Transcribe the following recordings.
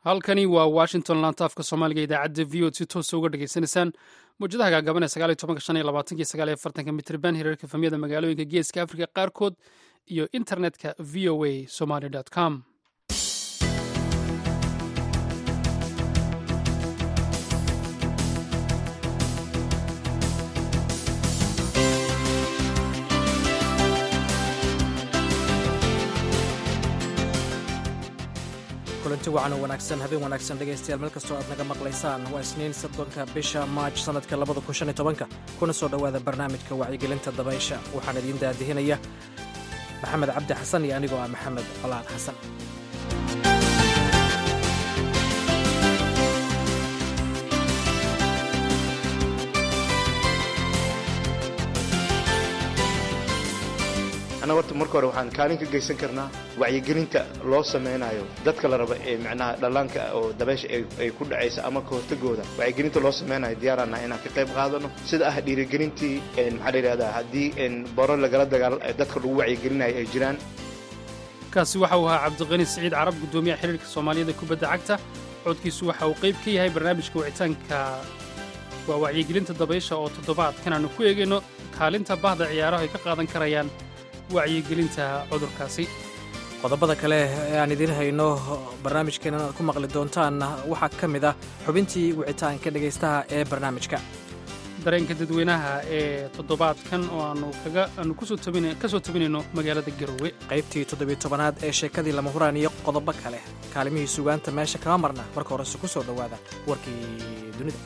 halkani waa washington lantaafka soomaaliga idaacadda v od si toosa uga dhegaysanaysaan mawjadaha gaagaban ee sagaal iyo tobanka shan iyo labaatanki sagaal iyo afartanka mitriban hirarka famiyada magaalooyinka geeska afrika qaarkood iyo internetka v o a somaly com kulanti wacan oo wanaagsan habeen wanaagsan dhegaystayaal meel kastoo aad naga maqlaysaan waa isniin soddonka bisha maaj sannadka labada kun shan iyo tobanka kuna soo dhowaada barnaamijka wacyigelinta dabaysha waxaan idiin daadihinaya maxamed cabdi xasan iyo anigoo ah maxamed colaan xasan annaga horta marka hore waxaan kaalin ka geysan karnaa wacyigelinta loo samaynayo dadka la raba ee micnaha dhallaanka oo dabaysha ay ku dhacaysa ama ka hortagooda wacyigelinta loo samaynayo diyaaraana inaan ka qayb qaadano sida ah dhiirigelintii maxaa la yidhahdaa haddii boro lagala dagaal dadka lagu wacyigelinayo ay jiraan kaasi waxa uu ahaa cabdiqani siciid carab guddoomiyaha xiriirka soomaaliyada kubadda cagta codkiisu waxa uu qayb ka yahay barnaamijka wicitaanka waa wacyigelinta dabaysha oo toddobaadkan aanu ku eegayno kaalinta bahda ciyaaraha ay ka qaadan karayaan wacyigelinta cudurkaasi qodobada kale ee aan idiin hayno barnaamijkeenan aad ku maqli doontaan waxaa ka mid ah xubintii wicitaanka dhegaystaha ee barnaamijka dareenka dadweynaha ee toddobaadkan oo aanu kaga aanu ka soo tabinayno magaalada garowe qaybtii toddobiyo tobanaad ee sheekadii lama huraan iyo qodobo kale kaalimihii sugaanta meesha kama marna marka horese ku soo dhowaada warkii dunida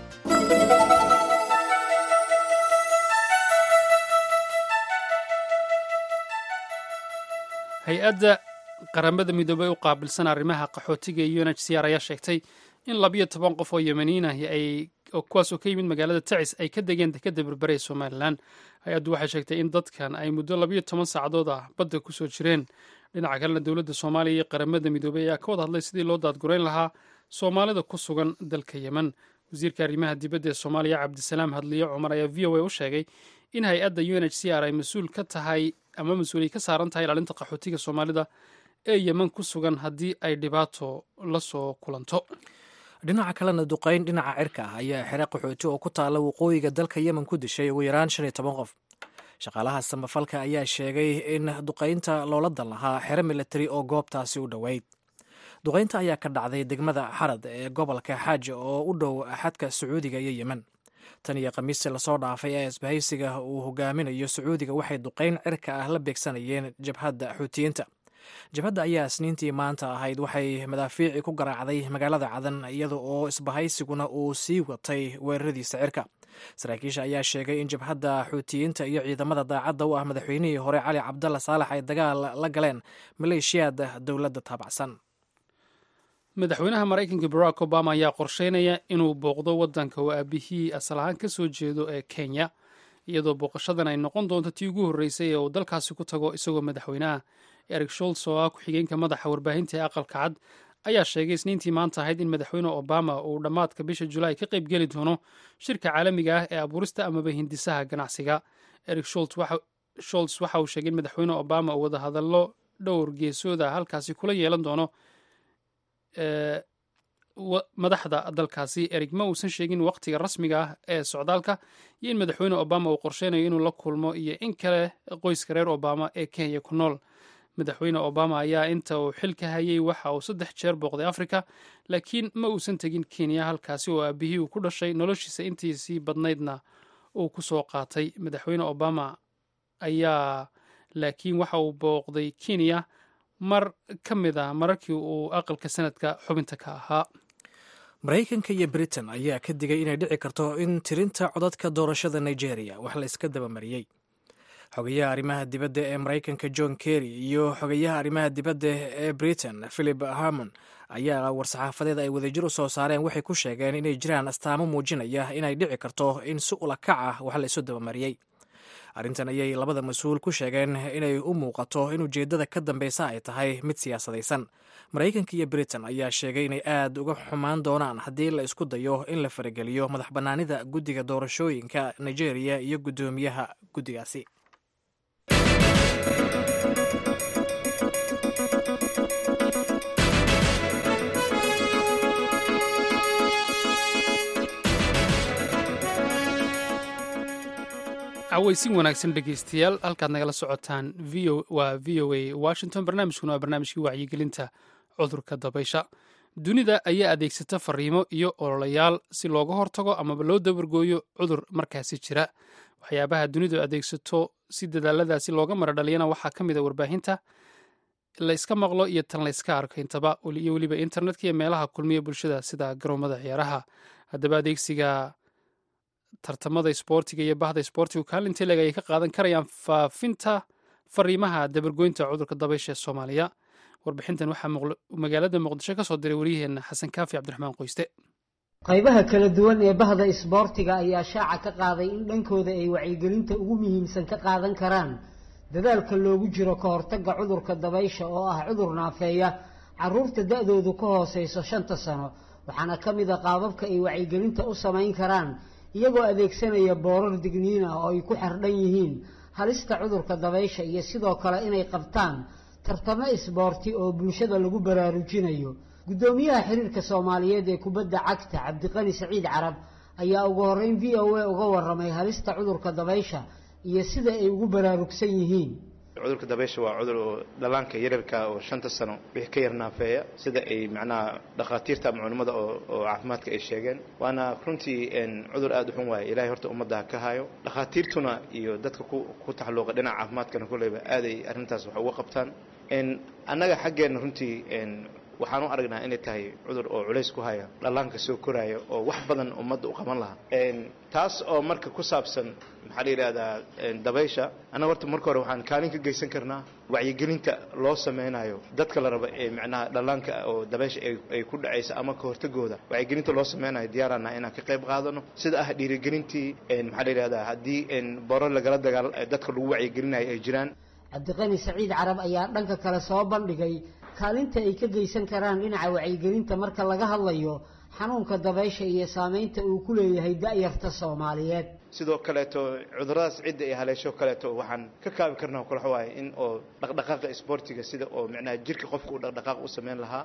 hay-adda qaramada midoobey u qaabilsan arrimaha qaxootiga iyo unhcr ayaa sheegtay in labiyo toban qof oo yemaniin ahi ay kuwaas oo ka yimid magaalada tacis ay ka degeen dekadda berbere ee somalilan hay-addu waxay sheegtay in dadkan ay muddo labiyo toban saacadood ah badda ku soo jireen dhinaca kalena dowladda soomaaliya iyo qaramada midoobey ayaa ka wada hadlay sidii loo daadgurayn lahaa soomaalida ku sugan dalka yemen wasiirka arrimaha dibadda ee soomaaliya cabdisalaam hadliyo cumar ayaa v o a u sheegay in hay-adda u n h c r ay mas-uul ka tahay ama mas-uuliyay ka saaran tahay ilaalinta qaxootiga soomaalida ee yemen ku sugan haddii ay dhibaato la soo kulanto dhinaca kalena duqayn dhinaca cirka ah ayaa xere qaxooti oo ku taalla waqooyiga dalka yemen ku dishay ugu yaraan shan iyo toban qof shaqaalaha samafalka ayaa sheegay in duqaynta loola dan lahaa xere militari oo goobtaasi u dhoweyd duqaynta ayaa ka dhacday degmada xarad ee gobolka xaaja oo u dhow xadka sacuudiga iyo yemen tan iyo khamiistii lasoo dhaafay ee isbahaysiga uu hogaaminayo sacuudiga waxay duqayn cirka ah la beegsanayeen jabhadda xuutiyiinta jabhadda ayaa isniintii maanta ahayd waxay madaafiici ku garaacday magaalada cadan iyada oo isbahaysiguna uu sii watay weeraradiisa cirka saraakiisha ayaa sheegay in jabhadda xuutiyiinta iyo ciidamada daacadda u ah madaxweynihii hore cali cabdalla saalax ay dagaal la galeen maleeshiyaada dowladda taabacsan madaxweynaha maraykanka barack obama ayaa qorsheynaya inuu booqdo waddanka oo aabihii asal ahaan ka soo jeedo ee kenya iyadoo booqashadan ay noqon doonto tii ugu horreysay ee uu dalkaasi ku tago isagoo madaxweyneha eric sholts oo ah ku-xigeenka madaxa warbaahinta ee aqalka cad ayaa sheegay isniintii maanta ahayd in madaxweyne obama uu dhammaadka bisha julaay ka qayb geli doono shirka caalamiga ah ee abuurista amaba hindisaha ganacsiga eric sholts waxa uu sheegay in madaxweyne obama uu wadahadallo dhowr geesooda halkaasi kula yeelan doono madaxda dalkaasi erig ma uusan sheegin waqtiga rasmiga ah ee socdaalka iyo in madaxweyne obama uu qorsheynayo inuu la kulmo iyo in kale qoyska reer obama ee kenya ku nool madaxweyne obama ayaa inta uu xilka hayay waxa uu saddex jeer booqday afrika laakiin ma uusan tegin kenya halkaasi oo aabihii uu ku dhashay noloshiisa intiisii badnaydna uu ku soo qaatay madaxweyne obama ayaa laakiin waxa uu booqday kenya mar ka mid a mararkii uu aqalka sanadka xubinta ka ahaa maraykanka iyo britain ayaa ka digay inay dhici karto in tirinta codadka doorashada nigeria wax la iska dabamariyey xogayaha arrimaha dibadda ee maraykanka john kerry iyo xogayaha arrimaha dibadda ee britain philip harmon ayaa war-saxaafadeed ay wadajir u soo saareen waxay ku sheegeen inay jiraan astaamo muujinaya inay dhici karto in si ula kac ah wax la isu dabamariyey arrintan ayay labada mas-uul ku sheegeen inay u muuqato in ujeeddada ka dambeysa ay tahay mid siyaasadaysan maraykanka iyo britain ayaa sheegay inay aad uga xumaan doonaan haddii la isku dayo in la farageliyo madax bannaanida guddiga doorashooyinka nigeria iyo guddoomiyaha guddigaasi cawaysin wanaagsan dhegaystayaal halkaad nagala socotaan waa v o a washington barnaamijkuna waa barnaamijkii wacyigelinta cudurka dabaysha dunida ayaa adeegsata fariimo iyo ololayaal si looga hortago amaba loo dabargooyo cudur markaasi jira waxyaabaha dunidu adeegsato si dadaaladaasi looga mara dhaliyana waxaa ka mid a warbaahinta layska maqlo iyo tan layska arko intaba iyo weliba internetka iyo meelaha kulmiya bulshada sida garoomada ciyaaraha haddaba adeegsiga tartamada isboortiga iyo bahda isboortigu kaalinta leg ayay ka qaadan karayaan faafinta fariimaha dabargoynta cudurka dabaysha ee soomaaliya warbixintan waxaa magaalada muqdisho ka soo diray wariyaheenna xasan kaafi cabdiraxmaan qoyste qaybaha kala duwan ee bahda isboortiga ayaa shaaca ka qaaday in dhankooda ay wacyigelinta ugu muhiimsan ka qaadan karaan dadaalka loogu jiro ka hortagga cudurka dabaysha oo ah cudur naafeeya caruurta da-doodu ka hooseyso shanta sano waxaana ka mid a qaababka ay wacyigelinta u samayn karaan iyagoo adeegsanaya boorar digniin ah oo ay ku xardhan yihiin halista cudurka dabaysha iyo sidoo kale inay qabtaan tartamo isboorti oo bulshada lagu baraarujinayo guddoomiyaha xiriirka soomaaliyeed ee kubadda cagta cabdiqani saciid carab ayaa ugu horreyn v o a uga warramay halista cudurka dabaysha iyo sida ay ugu baraarugsan yihiin cudurka dabaysha waa cudur oo dhallaanka yararka oo shanta sano wixii ka yar naafeeya sida ay macnaha dhakhaatiirta ama culimmada oo caafimaadka ay sheegeen waana runtii cudur aada u xun waaye ilaahay horta ummadda ha ka hayo dhakhaatiirtuna iyo dadka ku taxalluuqa dhinaca caafimaadkana kulleyba aaday arrintaas wax uga qabtaan annaga xaggeenna runtii waxaan u aragnaa inay tahay cudur oo culays ku haya dhallaanka soo koraya oo wax badan ummadda u qaban lahaa taas oo marka ku saabsan maxaa la yidhahdaa dabaysha annaga horta marka hore waxaan kaalin ka geysan karnaa wacyigelinta loo sameynayo dadka la raba ee macnaha dhallaanka oo dabaysha ay ku dhacaysa ama ka hortagooda wacyigelinta loo sameynayo diyaarana inaan ka qayb qaadano sida ah dhiirigelintii maxaa la yidhahdaa haddii boro lagala dagaal dadka lagu wacyigelinayo ay jiraan cabdiqani saciid carab ayaa dhanka kale soo bandhigay kaalinta ay ka geysan karaan dhinaca wacyigelinta marka laga hadlayo xanuunka dabaysha iyo saameynta uu ku leeyahay da-yarta soomaaliyeed sidoo kaleeto cuduradaas cidda ay haleesho kaleeto waxaan ka kaabi karnaa kulax waaye in oo dhaqdhaqaaqa isboortiga sida oo micnaha jirka qofka uu dhaqdhaqaaq u sameyn lahaa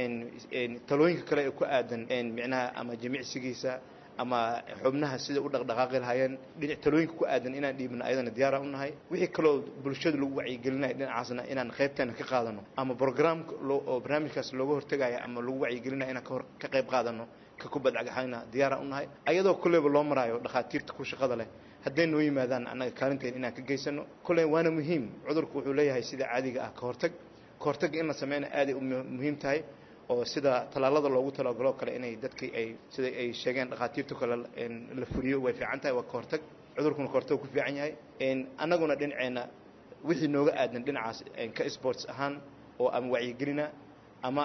talooyinka kale ee ku aadan micnaha ama jimicsigiisa ama xubnaha sida u dhaqdhaqaaqi lahaayeen dhinac talooyinka ku aadan inaan dhiibno ayadana diyaara u nahay wixii kaloo bulshada lagu wacyigelinayo dhinacaasna inaan qaybteena ka qaadano ama brograamka oo barnaamijkaas looga hortagaya ama lagu wacyigelinayo inaan ka qayb qaadano ka kubadcagaxayna diyaara u nahay ayadoo kolleyba loo maraayo dhakhaatiirta ku shaqada leh hadday noo yimaadaan annaga kaalinteena inaan ka geysano kolley waana muhiim cudurku wuxuu leeyahay sida caadiga ah ka hortag ka hortagga in la sameyna aaday u muhiim tahay oo sida tallaalada loogu talagalo kale inay dadkii ay sida ay sheegeen dhakhaatiirtu kale la fuliyo way fiican tahay waa ka hortag cudurkuna ka hortag ku fiican yahay annaguna dhinaceenna wixii nooga aadan dhinacaas ka sports ahaan oo ama wacyigelina ama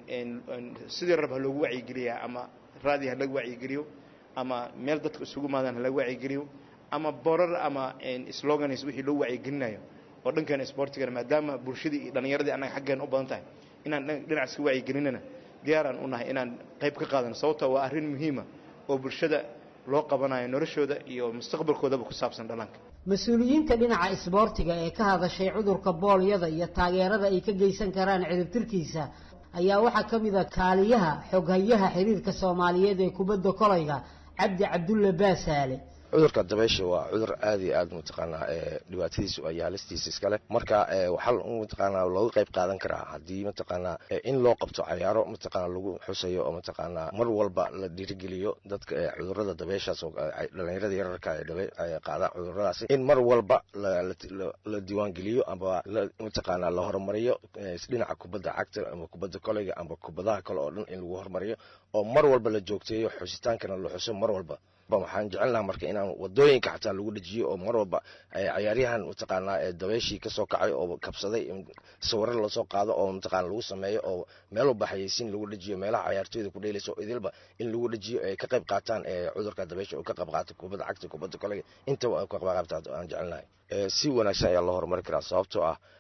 sidii rab ha loogu wacyigeliyaa ama raadi ha laga wacyigeliyo ama meel dadka isugu maadaan ha laga wacyigeliyo ama borar ama slogans wixii loo wacyigelinayo oo dhankeena sportigana maadaama bulshadii iyo dhallinyaradii annaga xaggeena u badan tahay inaan dhinacaas ka wacyigelinana diyaaraan u nahay inaan qayb ka qaadano sababtoo waa arrin muhiima oo bulshada loo qabanayo noloshooda iyo mustaqbalkoodaba ku saabsan dhallaanka mas-uuliyiinta dhinaca isboortiga ee ka hadashay cudurka boolyada iyo taageerada ay ka geysan karaan ciribtirkiisa ayaa waxaa ka mid a kaaliyaha xoghayaha xiriirka soomaaliyeed ee kubadda kolayga cabdi cabdulle baasaale cudurka dabaysha waa cudur aad iyo aad mataqaanaa dhibaatadiisu ay haalistiisa iskale marka waxaa mataqaanaa looga qayb qaadan karaa haddii mataqaanaa in loo qabto cayaaro mataqaana lagu xusayo oo mataqaanaa mar walba la dhiirigeliyo dadka cudurada dabayshaas oo dhalinyarada yararka ee qaada cuduradaasi in mar walba la diiwaangeliyo ama mataqaanaa la horumariyo dhinaca kubadda cagta ama kubadda koleyga ama kubadaha kale oo dhan in lagu horumariyo oo mar walba la joogteeyo xusitaankana la xuso mar walba waxaan jecel lahaa marka inaan wadooyinka xataa lagu dhejiyo oo mar walba cayaaryahan mataqaanaa dabayshii kasoo kacay oo kabsaday sawiro lasoo qaado oo mataqaana lagu sameeyo oo meel walba xayeysiin lagu dhejiyo meelaha cayaartooyda ku dheelaysa oo idilba in lagu dhejiyo ay ka qayb qaataan cudurka dabaysha oo ka qayb qaata kubadda cagta kubadda kolega intaba ay ka qayb qaata aan jecel lahay si wanaagsan ayaa loo horumari karaa sababtoo ah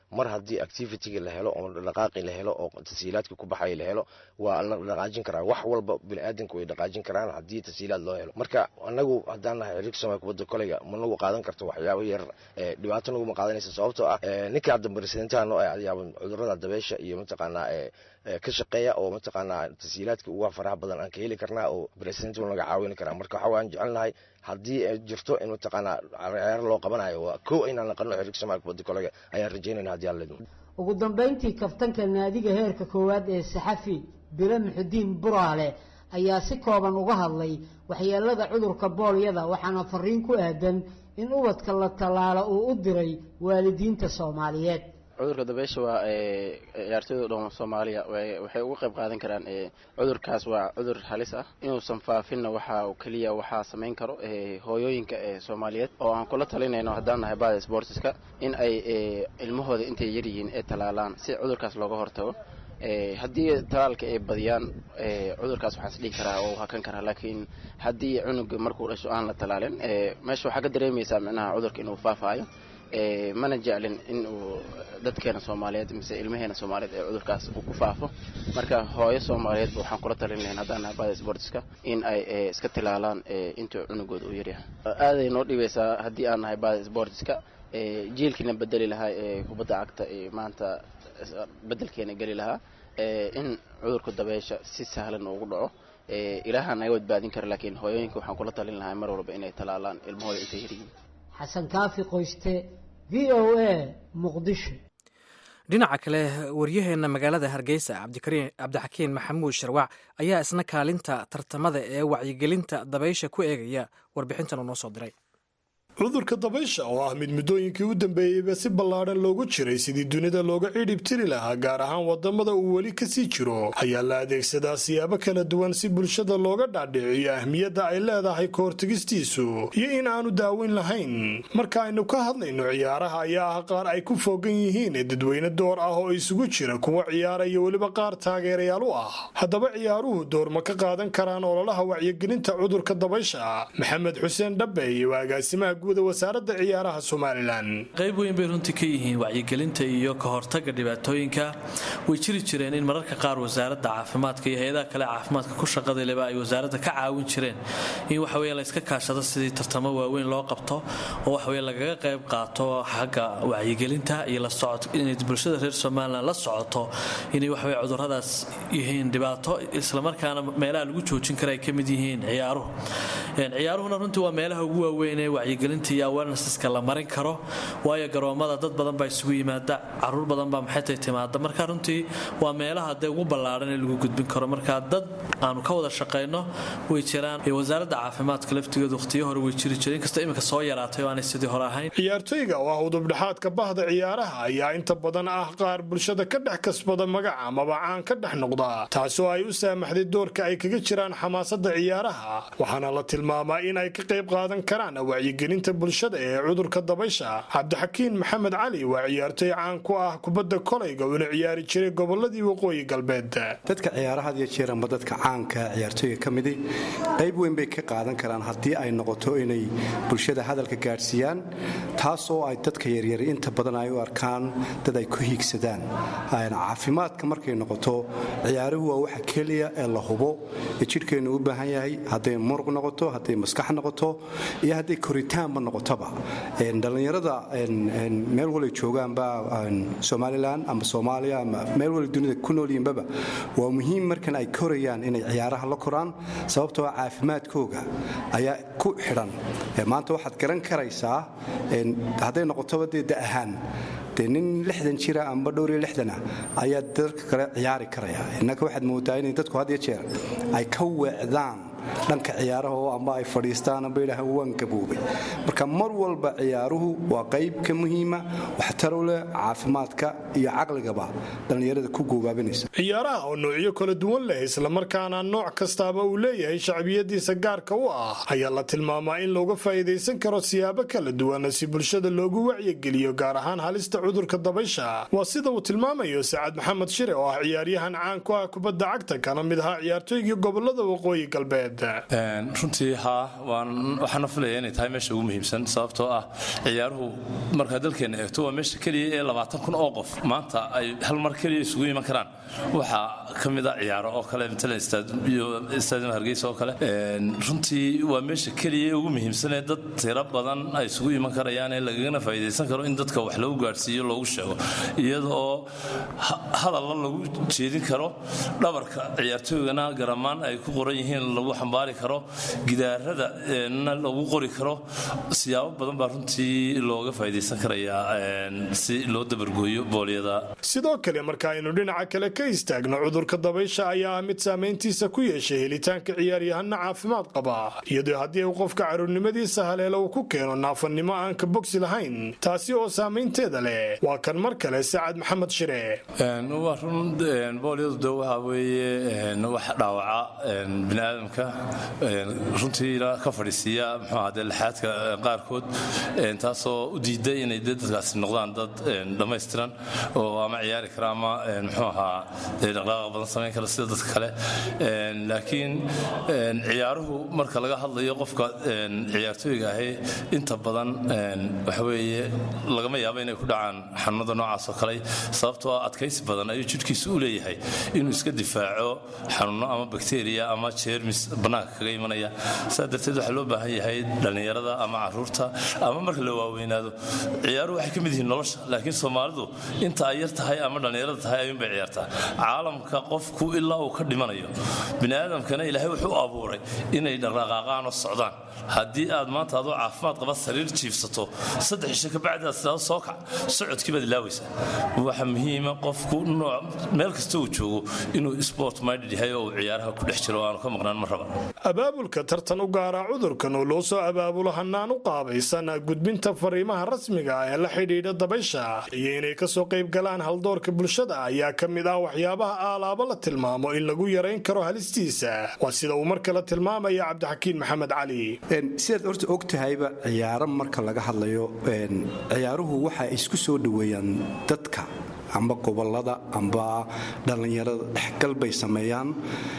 mar haddii activityga la helo oo dhaqaaqi la helo oo tasiilaadka ku baxaya la helo waa la dhaqaajin karaa wax walba biniaadanka way dhaqaajin karaan haddii tasiilaad loo helo marka anagu haddaan nahay xiriirka soomaaliya kubadda koleyga ma nagu qaadan karto waxyaabo yar dhibaato naguma qaadanaysa sababtoo ah ninka hadda presidentaha noo ayaaba cudurada dabeesha iyo mataqaanaa ka shaqeeya oo mataqaanaa tasiilaadka uga faraha badan aan ka heli karnaa oo president naga caawini karaa marka waxa waan jecelnahay haddii ay jirto in mataqaanaa ciyaaro loo qabanayo waa kow inaan naqano xiriirka soomaaliya kubadda koleyga ayaan rajaynayna haddii aan leedmo ugu dambayntii kaftanka naadiga heerka koowaad ee saxafi bile muxudiin buraale ayaa si kooban uga hadlay waxyeelada cudurka boolyada waxaana fariin ku aadan in ubadka la tallaalo uu u diray waalidiinta soomaaliyeed cudurka dabeysha waa ciyaartooyda dhan soomaaliya waxay uga qayb qaadan karaan cudurkaas waa cudur halis ah inuusan faafinna waxaa keliya waxaa samayn karo hooyooyinka soomaaliyeed oo aan kula talinayno haddaan nahay bada sportiska in ay ilmahooda intay yaryihiin ee talaalaan si cudurkaas looga hortago haddii talaalka ay badiyaan cudurkaas waxaan is dhihi karaa oo hakan karaa laakiin haddii cunuga markuu dhasho aan la talaalin meesha waxaa ka dareemaysaa micnaha cudurka inuu faafaayo mana jeclin in uu dadkeena soomaaliyeed mise ilmaheena soomaaliyeed ee cudurkaas uu ku faafo marka hooyo soomaaliyeedba waxaan kula talin lahayn haddaan nahay bada sportiska in ay iska tilaalaan intuu cunugooda u yaryahay aaday noo dhibaysaa haddii aan nahay bada sportiska jiilkiina bedeli lahaa ee kubadda cagta maanta bedelkeena geli lahaa in cudurka dabeesha si sahlan ugu dhaco ilaaha naga badbaadin kara laakiin hooyooyinka waxaan kula talin lahaa mar walba inay talaalaan ilmahooda intay yaryihiin xasan kaafi qoyste v o a muqdisho dhinaca kale waryaheena magaalada hargeysa cabdixakiin maxamuud sharwac ayaa isna kaalinta tartamada ee wacyigelinta dabaysha ku eegaya warbixintan uu noo soo diray cudurka dabaysha oo ah mid muddooyinkii u dambeeyeyba si ballaadhan loogu jiray sidii dunida looga cidhib tiri lahaa gaar ahaan wadamada uu weli kasii jiro ayaa la adeegsadaa siyaabo kala duwan si bulshada looga dhaadhiciyo ahmiyadda ay leedahay kahortegistiisu iyo in aanu daaweyn lahayn marka aynu ka hadlayno ciyaaraha ayaa ah qaar ay ku foogan yihiin ee dadweyne door ah oo isugu jira kuwa ciyaara iyo weliba qaar taageerayaal u ah haddaba ciyaaruhu door ma ka qaadan karaan ololaha wacyigelinta cudurka dabaysha maxamed xuseen dhabbe iyo agaasimaha wasaaradda ciyaaraha somalilan qayb weyn bay runtii ka yihiin wacyigelinta iyo ka hortaga dhibaatooyinka way jiri jireen in mararka qaar wasaaradda caafimaadka iyo hay-adaha kale caafimaadka ku shaqadaleba ay wasaaradda ka caawin jireen in waxaweye layska kaashado sidii tartamo waaweyn loo qabto oo waxaweye lagaga qayb qaato xagga wacyigelinta iyo la socod inay bulshada reer somalilan la socoto inay waxaweye cuduradaas yihiin dhibaato islamarkaana meelaha lagu joojin kara ay ka mid yihiin ciyaaruhu ciyaaruhuna runtii waa meelaha ugu waaweyn ee wacyigelinta iyo awarenesska la marin karo waayo garoomada dad badan baa isugu yimaada caruur badan baa maxaytay timaada marka runtii waa meelaha dee ugu ballaaran ee lagu gudbin karo marka dad aanu ka wada shaqayno way jiraan wasaaradda caafimaadka laftigeedu waqtiyo hore way jiri jireen inkastoo iminka soo yaraatay oo aanay sidii hore ahayn ciyaartoyga oo ah udubdhexaadka bahda ciyaaraha ayaa inta badan ah qaar bulshada ka dhex kasbada magaca amaba caan ka dhex noqda taasoo ay u saamaxday doorka ay kaga jiraan xamaasadda ciyaaraha waxaana la tilmaamaa in ay ka qayb qaadan karaan wacyigelinta bulshada ee cudurka dabaysha cabdixakiin maxamed cali waa ciyaartoy caan ku ah kubadda kolayga uuna ciyaari jiray goboladii waqooyi galbeed dadka ciyaaraha had iyo jeer amba dadka caanka ciyaartooyga ka midi qayb weyn bay ka qaadan karaan haddii ay noqoto inay bulshada hadalka gaadhsiiyaan taasoo ay dadka yaryar inta badan ay u arkaan dad ay ku hiigsadaan caafimaadka markay noqoto ciyaaruhu waa waxa keliya ee la hubo ee jidhkeennu u baahan yahay hadday muruq noqoto hadday maskax noqoto iyo hadday koritaanba noqotoba dhallinyarada meel walay joogaanba somalilan ama soomaaliya ama meel wala dunida ku noolyihinbaba waa muhiim markan ay korayaan inay ciyaaraha la koraan sababtoo caafimaadkooga ayaa ku xidhan maanta waxaad garan karaysaa hadday noqotoba dee da ahaan dee nin lixdan jira amba dhowr iyo lixdana ayaa dadka kale ciyaari karaya innaka waxaad moodaa inay dadku had iyo jeer ay ka weecdaan dhanka ciyaaraha oo amba ay fadhiistaan amba yidhaahaan waan gaboobay marka mar walba ciyaaruhu waa qayb ka muhiima waxtaru leh caafimaadka iyo caqligaba dhallinyarada ku goobaabinaysa ciyaaraha oo noocyo kala duwan leh islamarkaana nooc kastaaba uu leeyahay shacbiyadiisa gaarka u ah ayaa la tilmaamaa in looga faa'iidaysan karo siyaabo kala duwan si bulshada loogu wacyigeliyo gaar ahaan halista cudurka dabaysha waa sida uu tilmaamayo sacad maxamed shire oo ah ciyaaryahan caan ku ah kubadda cagta kana mid ahaa ciyaartooygii gobolada waqooyi galbeed maxamed runtii haa waxaana filaya inay tahay meesha ugu muhiimsan sababtoo ah ciyaaruhu markaa dalkeenna eegto waa meesha keliya ee labaatan kun oo qof maanta ay hal mar keliya isugu iman karaan waxaa ka mid a ciyaaro oo kale matalan stadium hargeysa oo kale runtii waa meesha keliya ee ugu muhiimsan ee dad tiro badan ay isugu iman karayaan ee lagagana faa'iidaysan karo in dadka wax lagu gaadhsiiyo loogu sheego iyada oo hadalla lagu jeedin karo dhabarka ciyaartooygana garamaan ay ku qoran yihiin lagu xambaari karo gidaarada na lagu qori karo siyaabo badan baa runtii looga faa'iidaysan karayaa si loo dabargooyo boolyada sidoo kale marka aynu dhinaca kale ka istaagno cudurka dabaysha ayaa ah mid saamayntiisa ku yeeshay helitaanka ciyaaryahana caafimaad qaba iyadoo haddii uu qofka caruurnimadiisa haleelo uu ku keeno naafannimo aan ka bogsi lahayn taasi oo saamaynteeda leh waa kan mar kale sacad maxamed shire waa run boolyadu de waxa weeye wax dhaawaca biniaadamka runtiina ka fadhiisiiya muxuu ahade lixaadka qaarkood taasoo u diida inay de dadkaasi noqdaan dad dhammaystiran oo ama ciyaari kara ama muxuu ahaa dhaqdhaqaaqa badan samayn kara sida dadka kale laakiin ciyaaruhu marka laga hadlayo qofka ciyaartooyga ahi inta badan waxa weeye lagama yaabo inay ku dhacaan xanuunada noocaas oo kale sababtoo ah adkaysi badan ayuu jidhkiisu u leeyahay inuu iska difaaco xanuuno ama bakteriya ama jeermis bannaanka kaga imanaya saa darteed waxaa loo baahan yahay dhallinyarada ama caruurta ama marka la waaweynaado ciyaaruhu waxay ka mid yihiin nolosha laakiin soomaalidu inta ay yar tahay ama dhallinyarada tahay ayuunbay ciyaartaa caalamka qofku ilaa uu ka dhimanayo biniaadamkana ilaahay wuxuu u abuuray inay dhaqdhaqaaqaan oo socdaan haddii aad maanta adoo caafimaad qaba sariir jiifsato saddex isha kabacdi aad sidaado soo kac socodkii baad ilaawaysaa waxa muhiima qofku meel kasta uu joogo inuu sport minded yahay oo uu ciyaaraha ku dhex jiro aanu ka maqnaan ma raba abaabulka tartan u gaara cudurkan oo loo soo abaabulo hanaan u qaabaysan gudbinta fariimaha rasmiga ah ee la xidhiidha dabaysha iyo inay kasoo qayb galaan haldoorka bulshada ayaa ka mid ah waxyaabaha aalaabo la tilmaamo in lagu yarayn karo halistiisa waa sida uu mar kale tilmaamaya cabdixakiin maxamed cali sidaad horta og tahayba ciyaaro marka laga hadlayo ciyaaruhu waxa isku soo dhoweeyaan dadka amba gobolada amba dhallinyarada dhexgal bay sameeyaan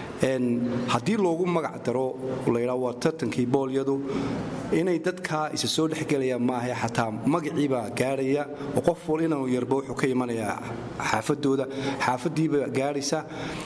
haddii loogu magac daro laydhaa waa tartankii boolyadu inay dadkaa isa soo dhexgelayaan maaha xataa magaciibaa gaadhaya oo qof wal inuu yarba wuxuu ka imanayaa xaafadooda xaafadiiba gaadhaysa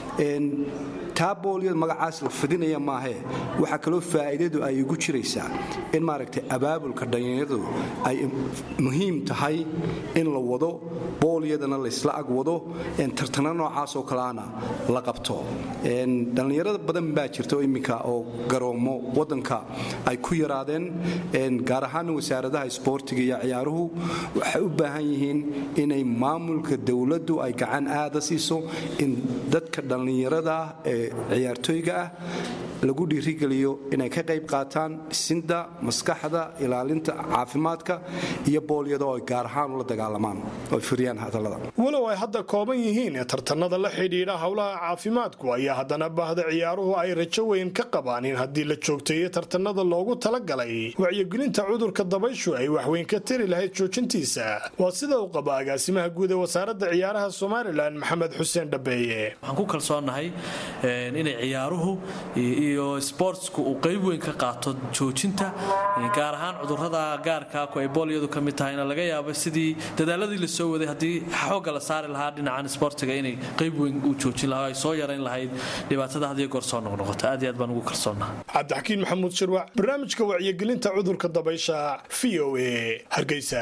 taa boolyada magacaas la fidinaya maahee waxaa kaloo faa'iidadu ay ugu jiraysaa in maaragtay abaabulka dhallinyaradu ay muhiim tahay in la wado boolyadana laysla ag wado tartana noocaasoo kaleana la qabto dhallinyarada badan baa jirta iminka oo garoomo wadanka ay ku yaraadeen gaar ahaana wasaaradaha isboortiga iyo ciyaaruhu waxay u baahan yihiin inay maamulka dowladdu ay gacan aada siiso in dadka dhallinyarada ee ciyaartooyga ah lagu dhiirigeliyo inay ka qayb qaataan dhisinda maskaxda ilaalinta caafimaadka iyo boolyada oo ay gaar ahaan ula dagaalamaan oo firiyaan hadallada walow ay hadda kooban yihiin ee tartanada la xidhiidha howlaha caafimaadku ayaa haddana baahda ciyaaruhu ay rajo weyn ka qabaan in haddii la joogteeyo tartanada loogu talagalay wacyigelinta cudurka dabayshu ay waxweyn ka tari lahayd joojintiisa waa sida uu qaba agaasimaha guud ee wasaaradda ciyaaraha somalilan maxamed xuseen dhabeeye waxaan ku kalsoonahay inay ciyaaruhu iyo sportsku uu qayb weyn ka qaato joojinta gaar ahaan cudurada gaarka ku ay boolyadu ka mid tahayna laga yaabo sidii dadaaladii la soo waday haddii xoogga la saari lahaa dhinacan sportiga inay qayb weyn u joojin lahaa ay soo yarayn lahayd dhibaatada hadiyo goor soo noqnoqota aad iyo aad baan ugu kalsoonaha cabdixakiin maxamuud shirwac barnaamijka wacyigelinta cudurka dabaysha v o a hargeysa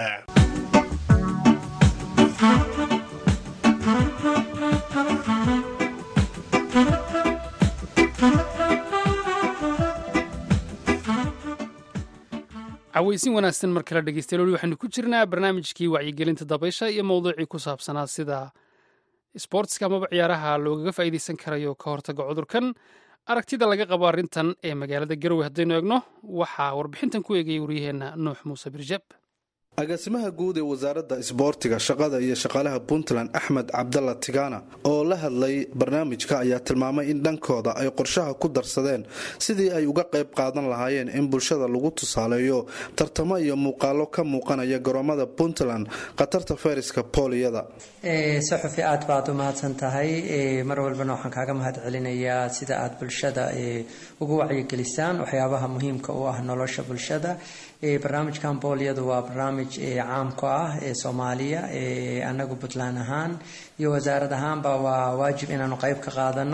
cawaysin wanaagsan mar kale dhegeystayaal weli waxaynu ku jirnaa barnaamijkii wacyigelinta dabaysha iyo mowduucii ku saabsanaa sida sboortska amaba ciyaaraha loogaga faa'iidaysan karayo ka hortaga cudurkan aragtida laga qabo arrintan ee magaalada garowe haddaynu eegno waxaa warbixintan ku eegayay waryaheenna nuux muuse birjab agaasimaha guud ee wasaaradda isboortiga shaqada iyo shaqaalaha puntland axmed cabdalla tigana oo la hadlay barnaamijka ayaa tilmaamay in dhankooda ay qorshaha ku darsadeen sidii ay uga qayb qaadan lahaayeen in bulshada lagu tusaaleeyo tartamo iyo muuqaalo ka muuqanaya garoomada puntland khatarta fayraska booliyada saxufi aad baad u mahadsan tahay mar walbana waxaan kaaga mahad celinayaa sida aad bulshada ugu wacyigelisaan waxyaabaha muhiimka u ah nolosha bulshada barnaamijkan booliyadu waa barnaamij caamka ah ee soomaaliya anagu puntland ahaan iyo wasaarad ahaanba waa waajib inaanu qeyb ka qaadano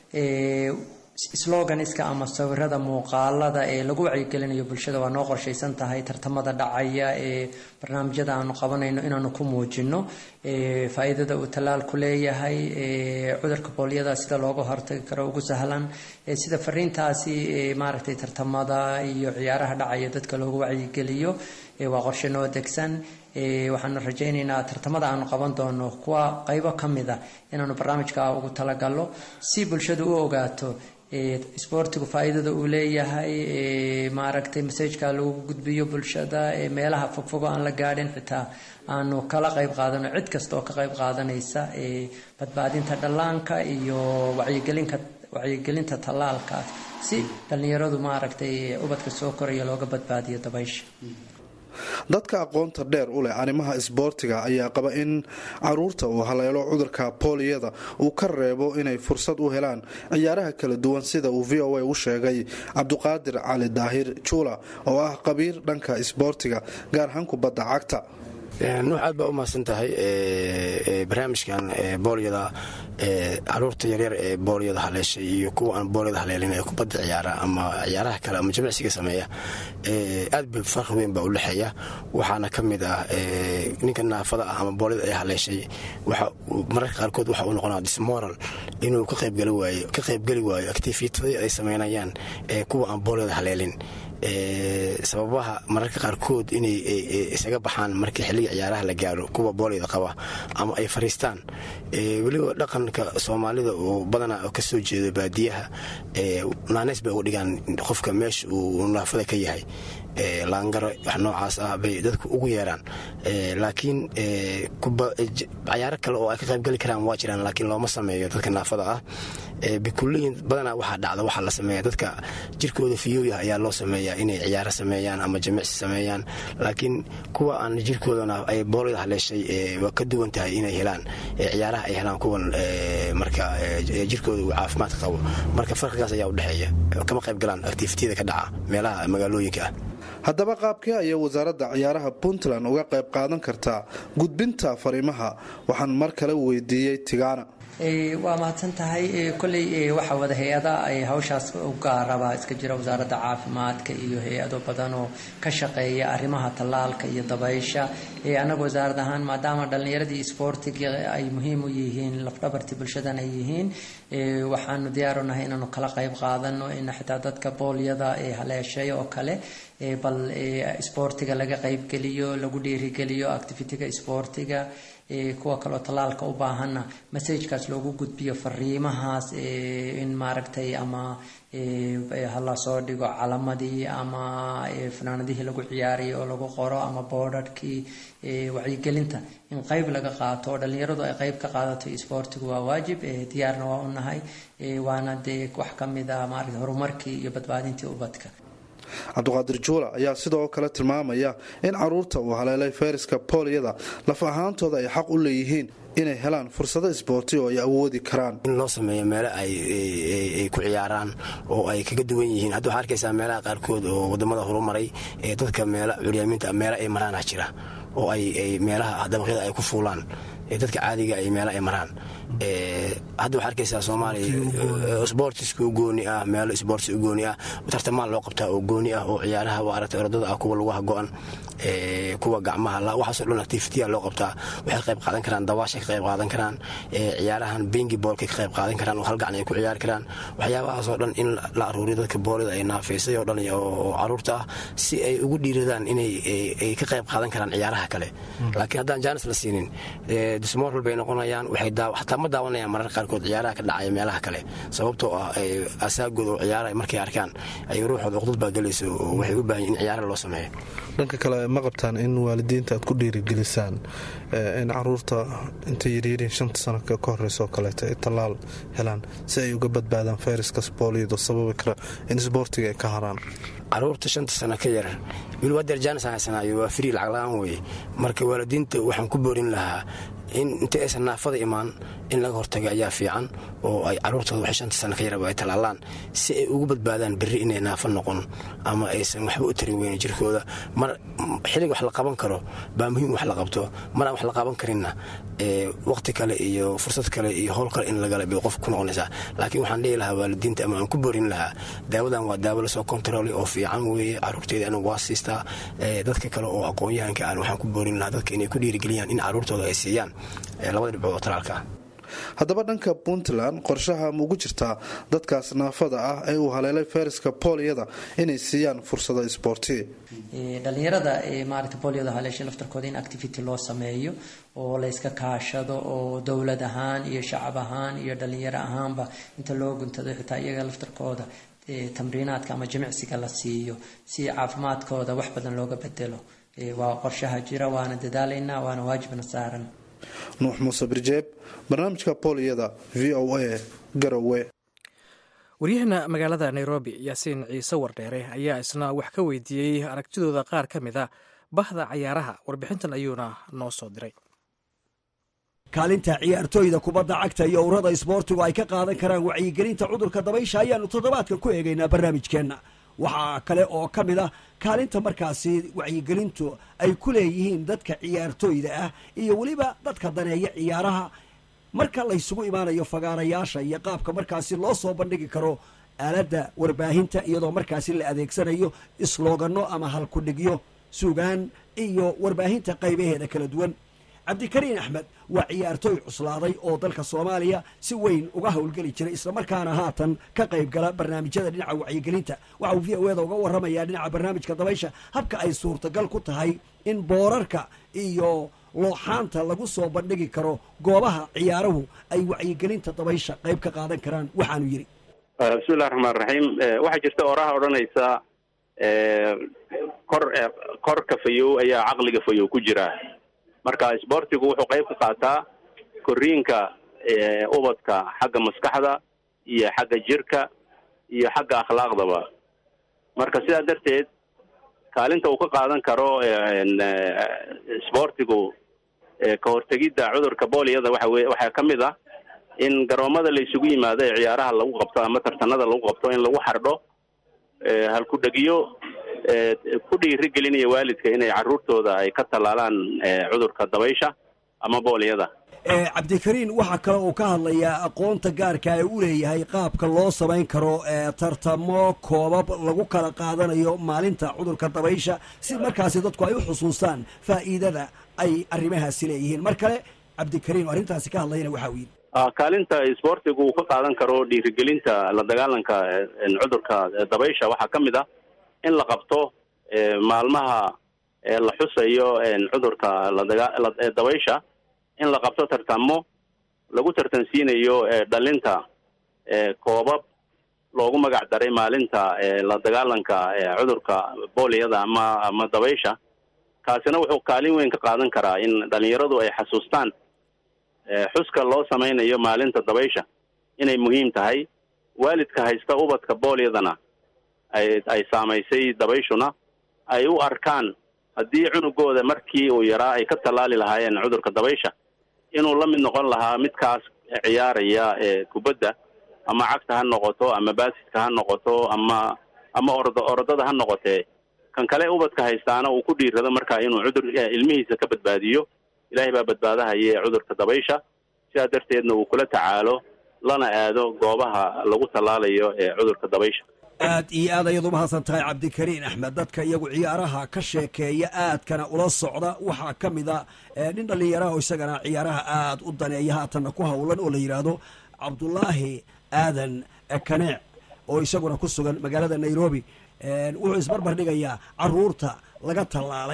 sloganiska ama sawirada muuqaalada ee lagu wacyigelinayo bulshada waa noo qorshaysan tahay tartamada dhacaya ee barnaamijyada aanu qabanayno inaanu ku muujino faa-iidada uu tallaalku leeyahay cudurka booliyada sida looga hortagi karo ugu sahlan sida fariintaasi maaragtay tartamada iyo ciyaaraha dhacaya dadka loogu wacyigeliyo waa qorshe noo degsan waxaanu rajaynaynaa tartamada aanu qaban doono kuwa qeybo ka mid a inaanu barnaamijka ugu talagalo si bulshadu u ogaato isboortigu faa-iidada uu leeyahay maaragtay masajka lagu gudbiyo bulshada meelaha fogfogo aan la gaadhin xitaa aanu kala qeyb qaadano cid kasta oo ka qeyb qaadanaysa badbaadinta dhallaanka iyo wacyigelinka wacyigelinta tallaalkaas si dhallinyaradu maaragtay ubadka soo koraya looga badbaadiyo dabaysha dadka aqoonta dheer u leh arrimaha isboortiga ayaa qaba in caruurta uu haleelo cudurka booliyada uu ka reebo inay fursad u helaan ciyaaraha kala duwan sida uu v o a u sheegay cabduqaadir cali daahir juula oo ah qabiir dhanka isboortiga gaar ahaan kubadda cagta nuux aad baa u mahadsan tahay barnaamijkan booliyada caruurta yaryar ee booliyada haleeshay iyo kuwa aan booliyada haleelin ee kubadda ciyaara ama ciyaaraha kale ama jimicsiga sameeya aad ba farqi weyn baa u dhexeeya waxaana ka mid ah ninka naafada ah ama booliyada ay haleeshay mararka qaarkood waxa uu noqonaa dismoral inuu ka qaybgeli waayo activitadii ay sameynayaan kuwa aan booliyada haleelin sababaha mararka qaarkood inay isaga baxaan markii xilliga ciyaaraha la gaaro kuwa booliyada qaba ama ay fariistaan weliba dhaqanka soomaalida oo badanaa kasoo jeedo baadiyaha naaneys bay uga dhigaan qofka meesha uu naafada ka yahay laangaro wax noocaas ah bay dadku ugu yeeraan laakiin cayaaro kale oo ay ka qaybgeli karaan waa jiraan laakiin looma sameeyo dadka naafada ah bikuliyin badanaa waxaa dhacda waxaa la sameeya dadka jirkooda fiyooyah ayaa loo sameeyaa inay ciyaaro sameeyaan ama jimicsi sameeyaan laakiin kuwa aan jirkoodana ay boolida haleeshay waa ka duwan tahay inay helaan ciyaaraha ay helaan kuwan marka jirkooda uu caafimaadka qabo marka farqigaas ayaa udhexeeya kama qayb galaan activitiyada ka dhaca meelaha magaalooyinka ah haddaba qaabkee ayay wasaaradda ciyaaraha puntland uga qayb qaadan kartaa gudbinta fariimaha waxaan mar kale weydiiyey tigaana waa mahadsan tahay kolley waxaa wada hay-ada hawshaas u gaaraba iska jira wasaaradda caafimaadka iyo hay-ado badan oo ka shaqeeya arrimaha tallaalka iyo dabaysha annaga wasaarad ahaan maadaama dhallinyaradii isboortiga ay muhiim u yihiin lafdhabartii bulshadan ay yihiin waxaanu diyaaru nahay inaanu kala qayb qaadano in xitaa dadka boolyada haleeshay oo kale bal isboortiga laga qaybgeliyo lagu dhiirigeliyo activitiga isboortiga kuwa kaleo tallaalka u baahanna masajkaas loogu gudbiyo fariimahaas in maaragtay ama hala soo dhigo calamadii ama fanaanadihii lagu ciyaarayay oo lagu qoro ama boodharhkii wacyigelinta in qeyb laga qaato oo dhallinyaradu ay qeyb ka qaadato isboortigu waa waajib diyaarna waa u nahay waana dee wax ka mid ah maarata horumarkii iyo badbaadintii ubadka cabduqaadir juula ayaa sidoo kale tilmaamaya in caruurta uu haleelay fayraska booliyada laf ahaantooda ay xaq u leeyihiin inay helaan fursado isboorti oo ay awoodi karaan in loo sameeyo meelo ay ku ciyaaraan oo ay kaga duwan yihiin hadda waxaa arkaysaa meelaha qaarkood oo wadamada horumaray ee dadka meela curyaamiinta meelo ay maraana jira oo ay meelaha dabaqyada ay ku fuulaan dadka caadiga ay meelo ay maraan hadda waxaa arkaysaa soomaaliya sboortiska u gooni ah meelo sboortis u gooni ah tartamaan loo qabtaa oo gooni ah oo ciyaaraha aragtay orodada ah kuwa lugaha go-an kuwa gacmaha waxaasoo dhan activitiya loo qabtaa waxay ka qayb qaadan karaan dabaashay ka qayb qaadan karaan ciyaarahan bengi boolkay ka qayb qaadan karaan oo hal gacan ay ku ciyaari karaan waxyaabahaasoo dhan in la aruuriyo dadka boolida ay naafaysay oo dhan oo caruurta ah si ay ugu dhiiradaan inay ka qayb qaadan karaan ciyaaraha kale laakiin haddaan jaanis la siinin dismoral bay noqonayaan waxay xataa ma daawanayaan mararka qaarkood ciyaaraha ka dhacaya meelaha kale sababtoo ah asaagooda oo ciyaaraha markay arkaan ay ruuxooda uqdad baa gelayso oo waxay u baahan in ciyaara loo sameeyo dhanka kale ma qabtaan in waalidiinta aad ku dhiirigelisaan in caruurta intay yaryariin shanta sano ka horeysa oo kaleeto ay tallaal helaan si ay uga badbaadaan fayraska booliyado sababi kara in isboortiga ay ka haraan caruurta shanta sano ka yar wili waa derjaanis haysanaayo waa frii lacag la-aan weye marka waalidiinta waxaan ku boorin lahaa in inta aysan naafada imaan in laga hortago ayaa fiican oo ay caruurtooda waxay shanta sano ka yaraba ay talaalaan si ay ugu badbaadaan berri inay naafo noqon ama aysan waxba u tarin weyne jirkooda mar xilliga wax la qaban karo baa muhiim wax la qabto mar aan wax la qaban karinna waqti kale iyo fursad kale iyo howl kale in lagala bay qof ku noqonaysaa laakiin waxaan dhihi lahaa waalidiinta ama aan ku boorin lahaa daawadan waa daawo lasoo kontaroolay oo fiican weeye caruurteeda anigu waa siistaa dadka kale oo aqoon-yahanka aan waxaan ku boorin lahaa dadka inay ku dhiirigeliyaan in caruurtooda ay siiyaan labada dhibcood oo talaalka ah haddaba dhanka puntland qorshaha ma ugu jirtaa dadkaas naafada ah ee uu haleelay fayraska booliyada inay siiyaan fursado isboorti dhalinyarada maarata booliyada haleesha laftarkooda in activity loo sameeyo oo layska kaashado oo dowlad ahaan iyo shacab ahaan iyo dhalinyaro ahaanba inta loo guntado xitaa iyaga laftarkooda tamriinaadka ama jimicsiga la siiyo si caafimaadkooda wax badan looga bedelo waa qorshaha jira waana dadaalaynaa waana waajibna saaran nuux muuse birjeeb barnaamijka booliyada v o a garowe waryaheena magaalada nairobi yaasiin ciise wardheere ayaa isna wax ka weydiiyey aragtidooda qaar ka mid a bahda cayaaraha warbixintan ayuuna noo soo diray kaalinta ciyaartooyda kubadda cagta iyo urada isboortigu ay ka qaadan karaan wacyigelinta cudurka dabaysha ayaanu toddobaadka ku eegaynaa barnaamijkeenna waxaa kale oo ka mid ah kaalinta markaasi wacyigelintu ay ku leeyihiin dadka ciyaartooyda ah iyo weliba dadka daneeya ciyaaraha marka laysugu imaanayo fagaarayaasha iyo qaabka markaasi loo soo bandhigi karo aaladda warbaahinta iyadoo markaasi la adeegsanayo islooganno ama halkudhigyo sugaan iyo warbaahinta qaybaheeda kala duwan cabdikariin axmed waa ciyaartooy cuslaaday oo dalka soomaaliya si weyn uga howlgeli jiray islamarkaana haatan ka qayb gala barnaamijyada dhinaca wacyigelinta waxa uu v o eda uga warramayaa dhinaca barnaamijka dabaysha habka ay suurtagal ku tahay in boorarka iyo looxaanta lagu soo bandhigi karo goobaha ciyaaruhu ay wacyigelinta dabaysha qayb ka qaadan karaan waxaanu yidhi bismillahi raxmaan raxiim waxaa jirta oraha odhanaysa kor korka fayow ayaa caqliga fayow ku jira marka isboortigu wuxuu qayb ka qaataa koriinka ubadka xagga maskaxda iyo xagga jirka iyo xagga akhlaaqdaba marka sidaa darteed kaalinta uu ka qaadan karo isboortigu ka hortegidda cudurka booliyada waxa weye waxaa ka mid ah in garoomada la isugu yimaado ee ciyaaraha lagu qabto ama tartanada lagu qabto in lagu xardho halku-dhegiyo ku dhiiri gelinaya waalidka inay caruurtooda ay ka tallaalaan cudurka dabaysha ama booliyada cabdikariin waxaa kale uu ka hadlayaa aqoonta gaarka ee u leeyahay qaabka loo samayn karo tartamo koobab lagu kala qaadanayo maalinta cudurka dabaysha si markaasi dadku ay u xusuustaan faa'iidada ay arrimahaasi leeyihiin mar kale cabdikariin oo arrintaasi ka hadlayana waxa uu yidhi kaalinta isboortigu uu ka qaadan karo dhiirigelinta la dagaalanka cudurka dabaysha waxaa ka mid ah in la qabto maalmaha la xusayo cudurka ladabaysha in la qabto tartamo lagu tartansiinayo dhalinta koobab loogu magac daray maalinta la dagaalanka cudurka booliyada ama ama dabaysha kaasina wuxuu kaalin weyn ka qaadan karaa in dhalinyaradu ay xasuustaan xuska loo samaynayo maalinta dabaysha inay muhiim tahay waalidka haysta ubadka booliyadana ay ay saamaysay dabayshuna ay u arkaan haddii cunugooda markii uu yaraa ay ka tallaali lahaayeen cudurka dabaysha inuu la mid noqon lahaa midkaas ciyaaraya kubadda ama cagta ha noqoto ama baasidka ha noqoto ama ama ordo orodada ha noqotee kan kale ubadka haystaana uu ku dhiirado markaa inuu cudur ilmihiisa ka badbaadiyo ilaahay baa badbaadahaye cudurka dabaysha sidaa darteedna uu kula tacaalo lana aado goobaha lagu tallaalayo ee cudurka dabaysha aad iyo aad ayaad umahadsan tahay cabdikariin axmed dadka iyagu ciyaaraha ka sheekeeya aadkana ula socda waxaa ka mid a nin dhallinyaraha oo isagana ciyaaraha aad u daneeya haatanna ku howlan oo la yidhaahdo cabdulaahi aadan kaneec oo isaguna ku sugan magaalada nairobi wuxuu isbarbar dhigayaa caruurta laga tallaalay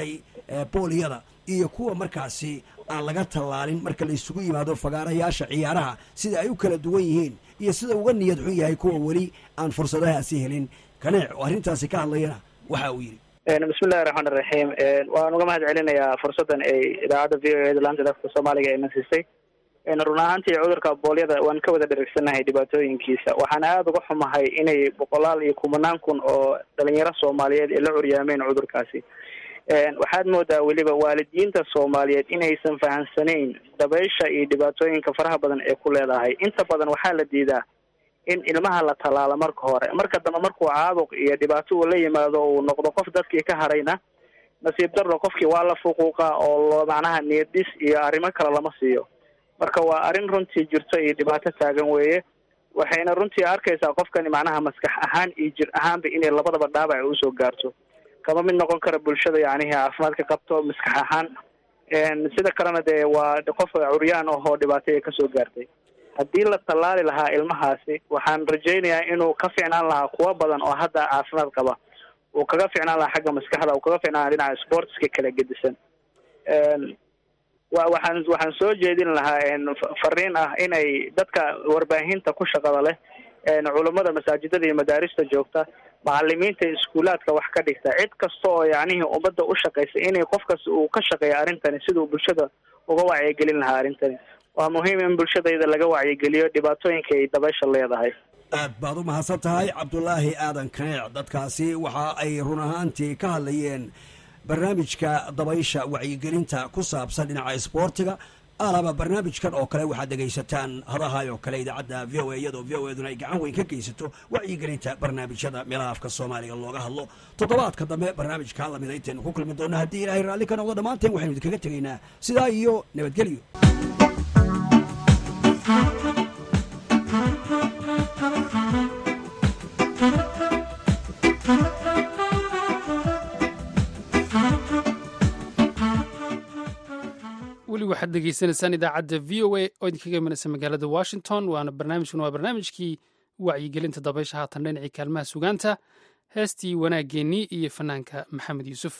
booliyada iyo kuwa markaasi aan laga tallaalin marka la isugu yimaado fagaarayaasha ciyaaraha sida ay u kala duwan yihiin iyo sida uga niyad xun yahay kuwa weli aan fursadahaasi helin kaneec oo arrintaasi ka hadlayana waxa uu yidhi bismillahi raxmaan iraxiim waan uga mahad celinayaa fursaddan ay idaacadda v o eda laanta dadka soomaaliga ayna siisay run ahaantii cudurka boolyada waan ka wada dherigsannahay dhibaatooyinkiisa waxaan aada uga xumahay inay boqolaal iyo kumanaan kun oo dhalinyaro soomaaliyeed ay la curyaameen cudurkaasi waxaad moodaa weliba waalidiinta soomaaliyeed inaysan fahamsanayn dabaysha iyo dhibaatooyinka faraha badan ee ku leedahay inta badan waxaa la diidaa in ilmaha la tallaalo marka hore marka dambe markuu caabuq iyo dhibaato uu la yimaado uu noqdo qof dadkii ka harayna nasiib darro qofkii waa la fuquuqa oo lo macnaha niyadis iyo arrimo kale lama siiyo marka waa arrin runtii jirto iyo dhibaato taagan weeye waxayna runtii arkaysaa qofkani macnaha maskax ahaan iyo jir ahaanba inay labadaba dhaabac usoo gaarto kama mid noqon kara bulshada yacnihi caafimaadka qabto maskax ahaan sida kalena dee waa qof curyaan ahoo dhibaato ay kasoo gaartay haddii la tallaali lahaa ilmahaasi waxaan rajaynayaa inuu ka ficnaan lahaa kuwa badan oo hadda caafimaad qaba uu kaga ficnaan lahaa xagga maskaxda uu kaga ficnaan lahaa dhinaca sportska kala gedisan wa waxaan waxaan soo jeedin lahaa fariin ah inay dadka warbaahinta ku shaqada leh culummada masaajidada iyo madaarista joogta macalimiinta iskuulaadka wax ka dhigta cid kasta oo yacnihii ummadda u shaqaysa inay qofkas uu ka shaqeeya arrintani siduu bulshada uga wacyigelin lahaa arrintani waa muhiim in bulshadayda laga wacyigeliyo dhibaatooyinka ay dabaysha leedahay aad baad u mahadsan tahay cabdulaahi aadan kaneec dadkaasi waxa ay run ahaantii ka hadlayeen barnaamijka dabaysha wacyigelinta ku saabsan dhinaca isboortiga alaba barnaamijkan oo kale waxaad dhegaysataan hadahay oo kale idaacadda v o a iyadoo v o eduna ay gacan weyn ka geysato wacyigelinta barnaamijyada meelaha afka soomaaliga looga hadlo toddobaadka dambe barnaamijka lamida intaynu ku kulmi doona haddii ilaahay raalli ka noqdo dhammaanteen waxaynu idinkaga tegaynaa sidaa iyo nabadgelyo weli waxaad degeysanaysaan idaacadda v o a oo idinkaga imanaysa magaalada washington waana barnaamijkan waa barnaamijkii wacyigelinta dabaysha haatan dhinacii kaalmaha sugaanta heestii wanaaggeenii iyo fanaanka maxamed yuusuf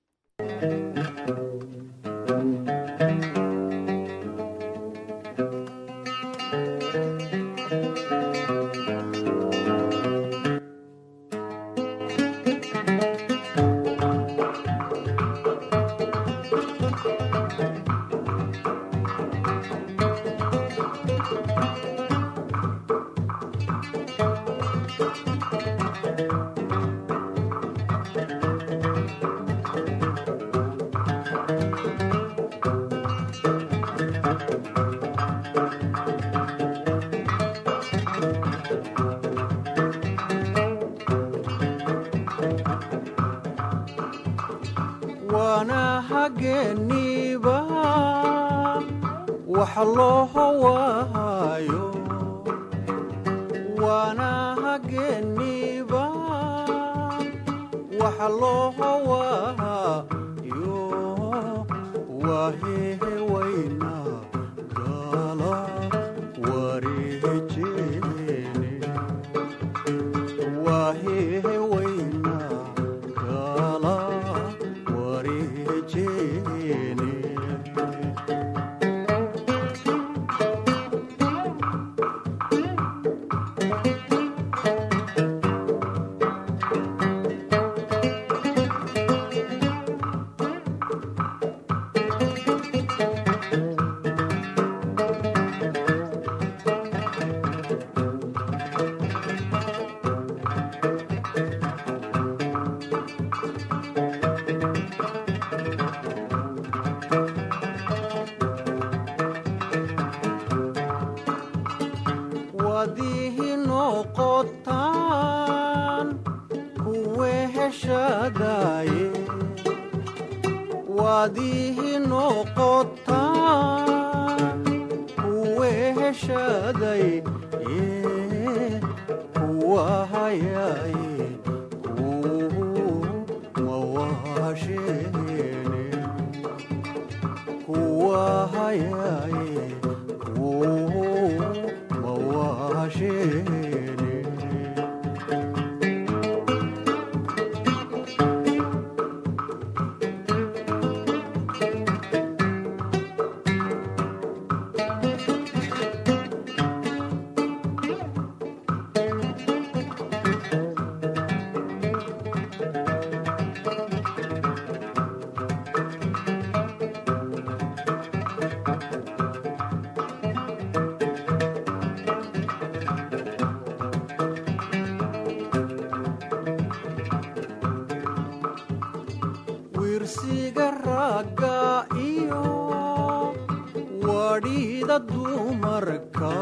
waana hageeniiba wax loo hawaayo waana hageeniiba wax loo hawaayo wahehe wayna gala wareejeene wahehe wayna gala wareejeene wadihi noqotaan kuwe heshadaye wadihi noqotaan kuwe heshaday kuwa hayaye mawashene kuwa hayaye mawashene wadhiida dumarka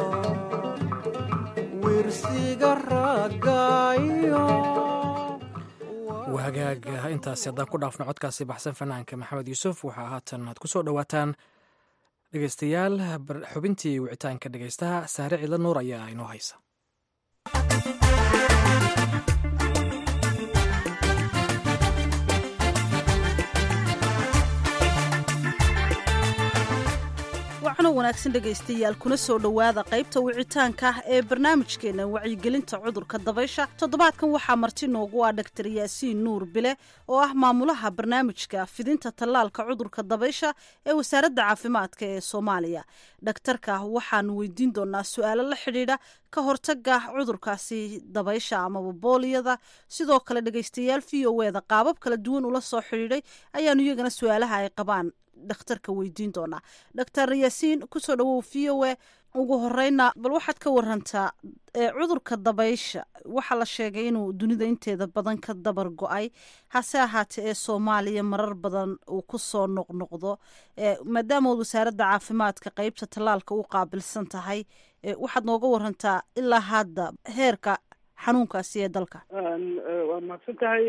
wiirsiga raagaayo wahagaag intaasi haddaan ku dhaafno codkaasi baxsan fanaanka maxamed yuusuf waxaa haatan aad ku soo dhowaataan dhegeystayaal xubintii wicitaanka dhegeystaha saare cidla nuur ayaa inoo haysa wacno wanaagsan dhegaystayaal kuna soo dhowaada qaybta wicitaanka ah ee barnaamijkeena wacyigelinta cudurka dabaysha toddobaadkan waxaa marti noogu ah dhaktar yaasiin nuur bile oo ah maamulaha barnaamijka fidinta tallaalka cudurka dabaysha ee wasaaradda caafimaadka ee soomaaliya dhaktarka waxaanu weydiin doonaa su-aalo la xidhiidha ka hortaga cudurkaasi dabaysha amaba booliyada sidoo kale dhegaystayaal v o eda qaabab kala duwan ula soo xidhiidhay ayaanu iyagana su-aalaha ay qabaan dhakhtarka weydiin doonaa doctor yaasiin kusoo dhawow v o e ugu horeyna bal waxaad ka warantaa cudurka dabaysha waxaa la sheegay inuu dunida inteeda badan ka dabar go-ay hase ahaatee ee soomaaliya marar badan uu kusoo noqnoqdo maadaamaod wasaaradda caafimaadka qeybta tallaalka u qaabilsan tahay waxaad nooga warantaa ilaa hadda heerka xanuunkaasi ee dalka waa mahadsan tahay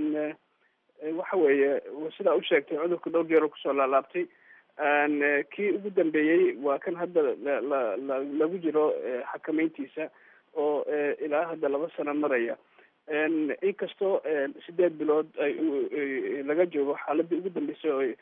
waxa weeye sidaa u sheegtay cudurka dhowr jeer oo kusoo laalaabtay kii ugu dambeeyey waa kan hadda la lagu jiro xakameyntiisa oo ilaa hadda laba sano maraya inkastoo sideed bilood ay laga joogo xaaladii ugu dambeysay oo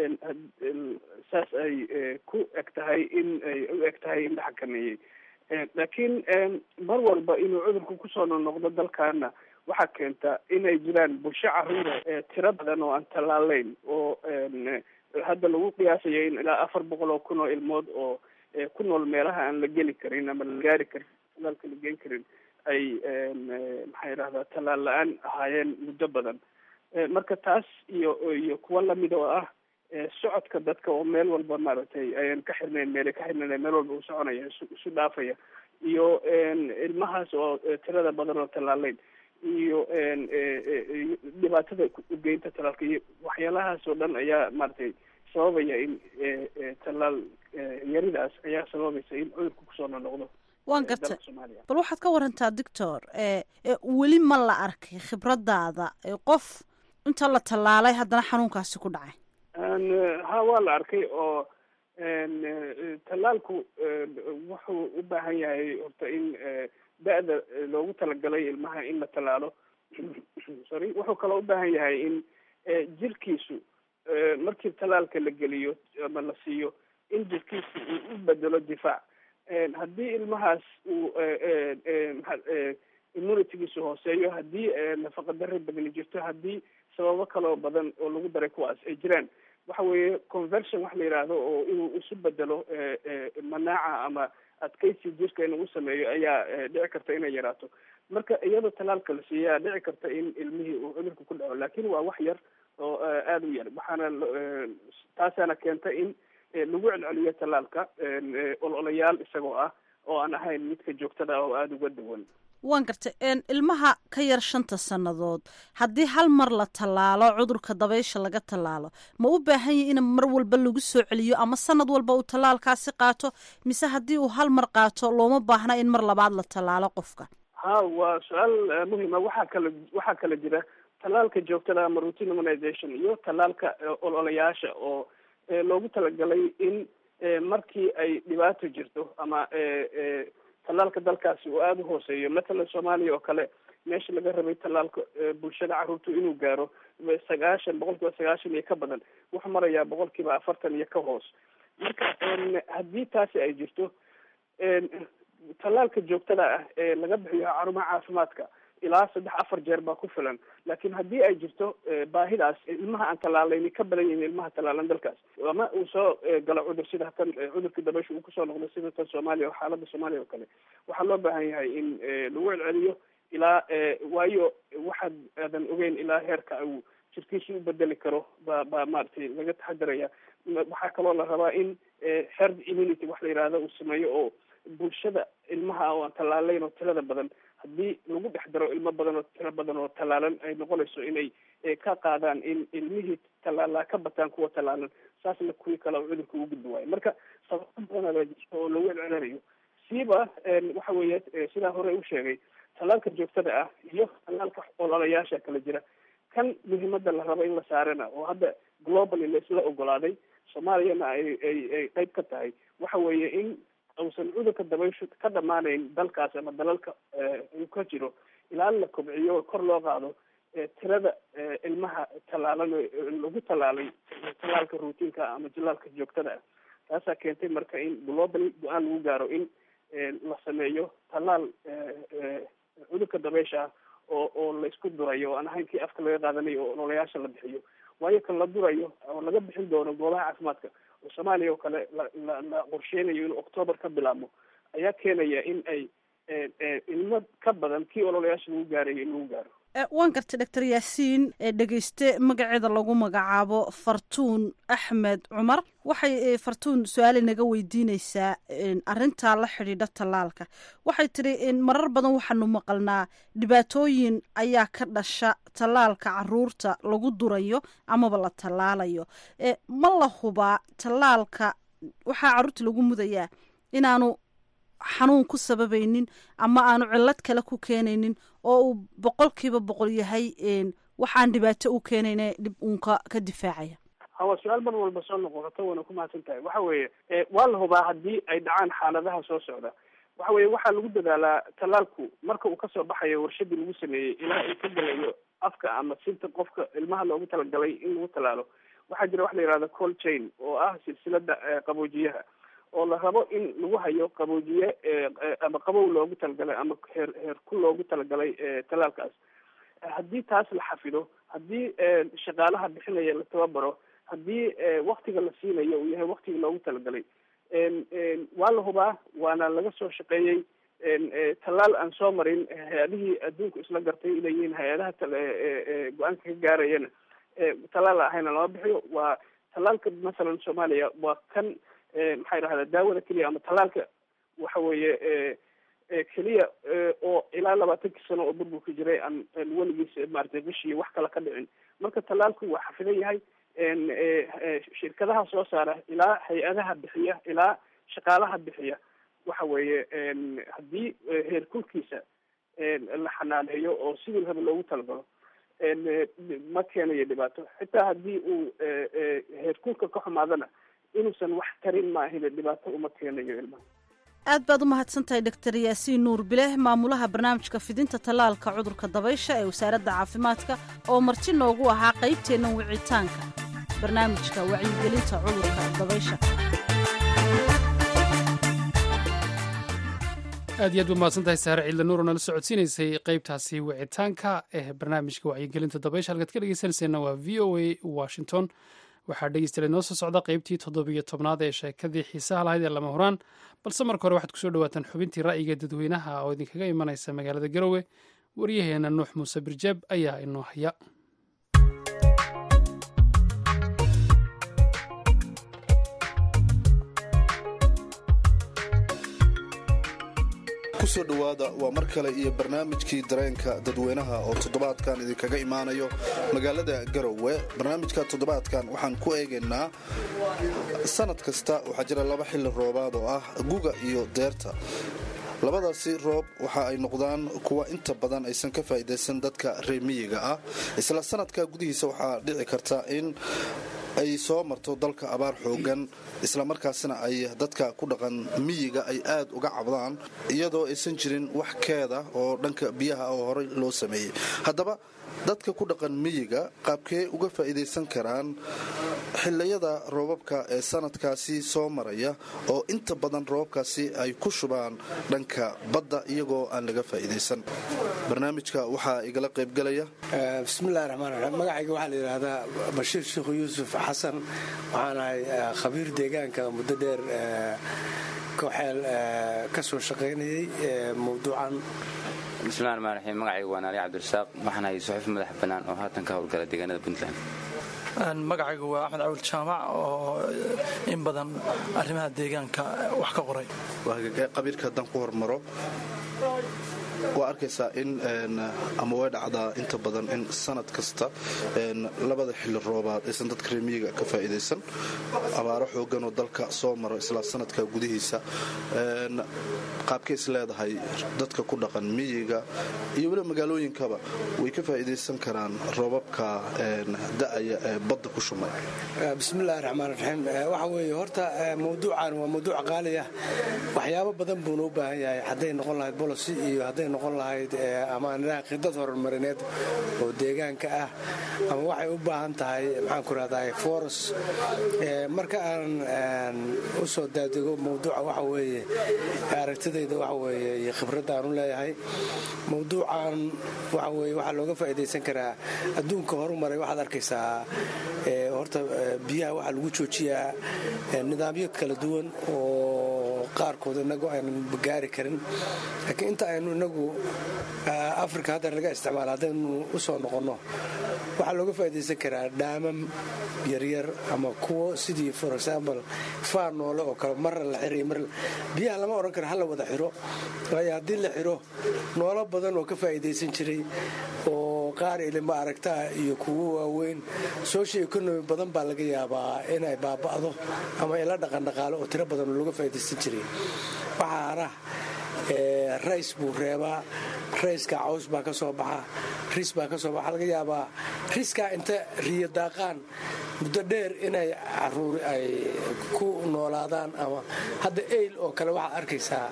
saas ay ku eg tahay in ay u eg tahay in la xakameeyey laakiin mar walba inuu cudurku kusoo noqnoqdo dalkaana waxaa keenta inay jiraan bulsho caruura tiro badan oo aan tallaaleyn oo hadda lagu qiyaasayo in ilaa afar boqol oo kun oo ilmood oo ku nool meelaha aan la geli karin ama la gaari karin talaalka la geen karin ay maxaa yidhahdaa tallaal la-aan ahaayeen muddo badan marka taas iyo iyo kuwa lamid oo ah socodka dadka oo meel walba maaragtay ayan ka xirnayn meelay ka xirnayn meel walba uu soconaya isu isu dhaafaya iyo ilmahaas oo tirada badan oo tallaaleyn iyo dhibaatada ugeynta talaalka iyo waxyaalahaas oo dhan ayaa maaragtay sababaya in tallaal yaridaas ayaa sababaysa in cudurku kusoo noqnoqdo waan gartay bal waxaad ka warantaa doctor weli ma la arkay khibradaada qof inta la tallaalay haddana xanuunkaasi ku dhacay ha waa la arkay oo tallaalku wuxuu u baahan yahay horta in da-da loogu talagalay ilmaha in la tallaalo sorry wuxuu kaloo u baahan yahay in jirkiisu markii tallaalka la geliyo ama la siiyo in jirkiisu uu u bedelo difaac haddii ilmahaas uu immunitygiisu hooseeyo haddii nafaqa darre badani jirto haddii sababo kaloo badan oo lagu daray kuwaas ay jiraan waxa weeye conversion wax la yidhaahdo oo inuu isu bedelo manaaca ama adkaysi jirka inuu sameeyo ayaa dhici karta inay yaraato marka iyadoo tallaalka la siiyaa dhici karta in ilmihii uu cudurka ku dhaco laakin waa wax yar oo aada u yar waxaana taasaana keenta in lagu celceliyo tallaalka ololayaal isagoo ah oo aan ahayn midka joogtada ah oo aada uga duwan waan gartay ilmaha ka yar shanta sannadood haddii hal mar la tallaalo cudurka dabaysha laga tallaalo ma u baahan yahi in mar walba lagu soo celiyo ama sanad walba uu tallaalkaasi qaato mise haddii uu hal mar qaato looma baahna in mar labaad la tallaalo qofka ha waa su-aal muhima waxaa kala waxaa kala jira tallaalka joogtada ama routine immunization iyo tallaalka ololayaasha oo loogu talagalay in markii ay dhibaato jirto ama tallaalka dalkaasi uu aada u hooseeyo matalan soomaaliya oo kale meesha laga rabay tallaalka bulshada carruurtu inuu gaaro sagaashan boqol kiiba sagaashan iyo ka badan wuxuu marayaa boqol kiiba afartan iyo ka hoos marka haddii taasi ay jirto tallaalka joogtada ah ee laga bixiyo xarumaha caafimaadka ilaa saddex afar jeer baa ku filan laakiin haddii ay jirto baahidaas ilmaha aan tallaalayni ka badan yihiin ilmaha tallaalan dalkaas ama uu soo galo cudur sida tan cudurkii dabaysha uu kusoo noqdo sida tan soomaaliya oo xaalada soomaaliya oo kale waxaa loo baahan yahay in lagu celceliyo ilaa waayo waxaad aadan ogeyn ilaa heerka uu jirkiisa u bedeli karo ba baa maaragtay laga taxadiraya waxaa kaloo la rabaa in herd immunity wax la yidhaahdo uu sameeyo oo bulshada ilmaha oo aan tallaalayn oo tirada badan haddii lagu dhex daro ilmo badan oo tiro badan oo tallaalan ay noqonayso inay ka qaadaan in ilmihii tallaalaa ka bataan kuwa tallaalan saasna kuwii kale oo cudurka ugu gudbi waayo marka sababo badan baa jirta oo lagu celcelinayo siiba waxa weeye sidaa hore u sheegay tallaalka joogtada ah iyo tallaalka ololayaasha kala jira kan muhiimada la rabo in la saarana oo hadda globally la isla ogolaaday soomaaliyana ay ay ay qayb ka tahay waxa weeye in uusan cudurka dabayshu ka dhamaanayn dalkaas ama dalalka uu ka jiro ilaa la kobciyo oo kor loo qaado tirada ilmaha tallaalan lagu tallaalay tallaalka routiinka ama jilaalka joogtada ah taasaa keentay marka in globally go-aan lagu gaaro in la sameeyo tallaal cudurka dabeysha ah oo oo la isku durayo oo aan ahayn kii afka laga qaadanayo oo ololayaasha la bixiyo waayo kan la durayo oo laga bixin doono goobaha caafimaadka oo soomaaliya oo kale la la la qorsheynayo inuu octoobar ka bilaabmo ayaa keenaya in ay ilmo ka badan kii ololayaasha lagu gaarayo in lagu gaaro waan gartay doctor yaasiin dhegeyste magaceeda lagu magacaabo fartuun axmed cumar waxay fartuun su-aal inaga weydiineysaa arintaa la xidhiidha tallaalka waxay tidhi marar badan waxaanu maqalnaa dhibaatooyin ayaa ka dhasha tallaalka caruurta lagu durayo amaba la tallaalayo ma la hubaa tallaalka waxaa caruurta lagu mudayaa inaanu xanuun ku sababaynin ama aanu cillad kale ku keenaynin oo uu boqolkiiba boqol yahay waxaan dhibaato u keenayna dhib uunka ka difaacaya hawa su-aal mar walba soo noqoto wana ku mahadsan tahay waxa weeye waa la hubaa haddii ay dhacaan xaaladaha soo socda waxa weeye waxaa lagu dadaalaa tallaalku marka uu kasoo baxayo warshadii lagu sameeyey ilaa uu ka gelayo afka ama sinta qofka ilmaha loogu talagalay in lagu tallaalo waxaa jira wax la yihahda cold chain oo ah silsilada qaboojiyaha oo la rabo in lagu hayo qaboojiye ama qabow loogu talagalay ama heer heerku loogu talagalay tallaalkaas haddii taas la xafido haddii shaqaalaha bixinaya la tababaro haddii waktiga la siinayo uu yahay waktigii loogu talagalay waa la hubaa waana laga soo shaqeeyey tallaal aan soo marin hay-adihii adduunku isla gartay inay yihiin hay-adaha go-aanka ka gaarayana tallaal ahayna lama bixiyo waa tallaalka masalan soomaaliya waa kan maxaa yidhahdaa daawada keliya ama tallaalka waxa weeye keliya oo ilaa labaatankii sano oo burburka jiray aan weligiis maaragtay bishii wax kale ka dhicin marka tallaalku waa xafidan yahay shirkadaha soo saara ilaa hay-adaha bixiya ilaa shaqaalaha bixiya waxa weeye haddii heerkulkiisa la xanaaneeyo oo sidii raba loogu talagalo ma keenayo dhibaato xitaa haddii uu heerkulka ka xumaadana inuusan wax tarin maahine dhibaato uma keenayo ilmaha aad baad u mahadsan tahay doctor yaasiin nuur bileh maamulaha barnaamijka fidinta tallaalka cudurka dabaysha ee wasaaradda caafimaadka oo marti noogu ahaa qaybteennan wicitaanka barnaamijka wacyigelinta cudurka dabaysha aad iyo aad ba mahadsan tahay saare ciidla nuur oo nala socodsiinaysay qaybtaasi wicitaanka ee barnaamijka wacyigelinta dabaysha halkaad ka dhegeysanayseena waa v o a washington waxaa dhegeystayaal noo soo socda qaybtii toddobiyo tobnaad ee sheekadii xiisaha lahayd ee lama huraan balse marka hore waxaad kusoo dhawaataan xubintii ra'yiga dadweynaha oo idinkaga imanaysa magaalada garowe waryaheena nuux muuse birjeeb ayaa inoo haya kusoo dhowaada waa mar kale iyo barnaamijkii dareenka dadweynaha oo toddobaadkan idinkaga imaanayo magaalada garowe barnaamijka toddobaadkan waxaan ku eegaynaa sanad kasta waxaa jira laba xilli roobaad oo ah guga iyo deerta labadaasi roob waxa ay noqdaan kuwa inta badan aysan ka faa'iidaysan dadka reemiyiga ah isla sanadka gudihiisa waxaa dhici karta in ay soo marto dalka abaar xoogan islamarkaasna ay dadka ku dhaqan miyiga ay aad uga cabdaan iyadoo aysan jirin wax keeda oo dhanka biyaha oo horey loo sameeyey haddaba dadka ku dhaqan miyiga qaabkee uga faa'iidaysan karaan xiliyada roobabka ee sanadkaasi soo maraya oo inta badan roobabkaasi ay ku shubaan dhanka badda iyagoo aan laga faa'iidaysan barnaamijka waxaa igala qaybgalaya bismillahi raxmaan raxiim magacayga waxaa la yidhaahdaa bashiir sheekhu yuusuf xasan waxaan ahay khabiir deegaanka muddo dheer kooxeel ka soo shaqaynayay mawduucan bismillahi raxmaan raxiim magacayga waa naali cabdirasaaq waxaan ahay suxuuf madax bannaan oo haatan ka howlgala deegaanada puntland magacaygu waa axmed cawil jaamac oo in badan arrimaha deegaanka wax ka qoray qabiilka haddaan ku hormaro waa arkaysaa in ama way dhacdaa inta badan in sanad kasta labada xilli roobaad aysan dadka reemiyiga ka faa'iidaysan abaaro xooganoo dalka soo maro isla sanadka gudihiisa qaabkay is leedahay dadka ku dhaqan miyiga iyo weliba magaalooyinkaba way ka faa'iidaysan karaan roobabka da'aya ee badda ku shumay bismillahi raxmaan raxiim waxa weeye horta mawduucan waa mawduuc qaali ah waxyaabo badan buuna u baahan yahay hadday noqon lahayd bolosi iyo hadday noqon lahayd ama anidhaha khidad horumarineed oo deegaanka ah ama waxay u baahan tahay maxaan ku rahdaa foros marka aan u soo daadego mawduuca waxa weeye aragtidayda waxa weeye iyo khibradda aan u leeyahay mawduucan waxa weeye waxaa looga faa'iidaysan karaa adduunka horumaray waxaad arkaysaa horta biyaha waxaa lagu joojiyaa nidaamyo kala duwan oo qaarkood inagu aanan gaari karin laakiin inta aynu inagu africa hadda laga isticmaala haddaynu u soo noqonno waxaa looga faa'iidaysan karaa dhaamam yaryar ama kuwo sidii for example faa noole oo kale marna la xiriyo mar biyaha lama odhan karo hala wada xiro waayo haddii la xiro noolo badan oo ka faa'iidaysan jiray oo qaar ilima aragtaa iyo kuwo waaweyn social economy badan baa laga yaabaa inay baaba'do ama ila dhaqandhaqaalo oo tiro badan oo looga faa'iidaysan jiray waxaa hara rays buu reebaa rayska caws baa ka soo baxa ris baa ka soo baxa laga yaabaa riskaa inta riyo daaqaan muddo dheer inay caruuri ay ku noolaadaan ama hadda eyl oo kale waxaad arkaysaa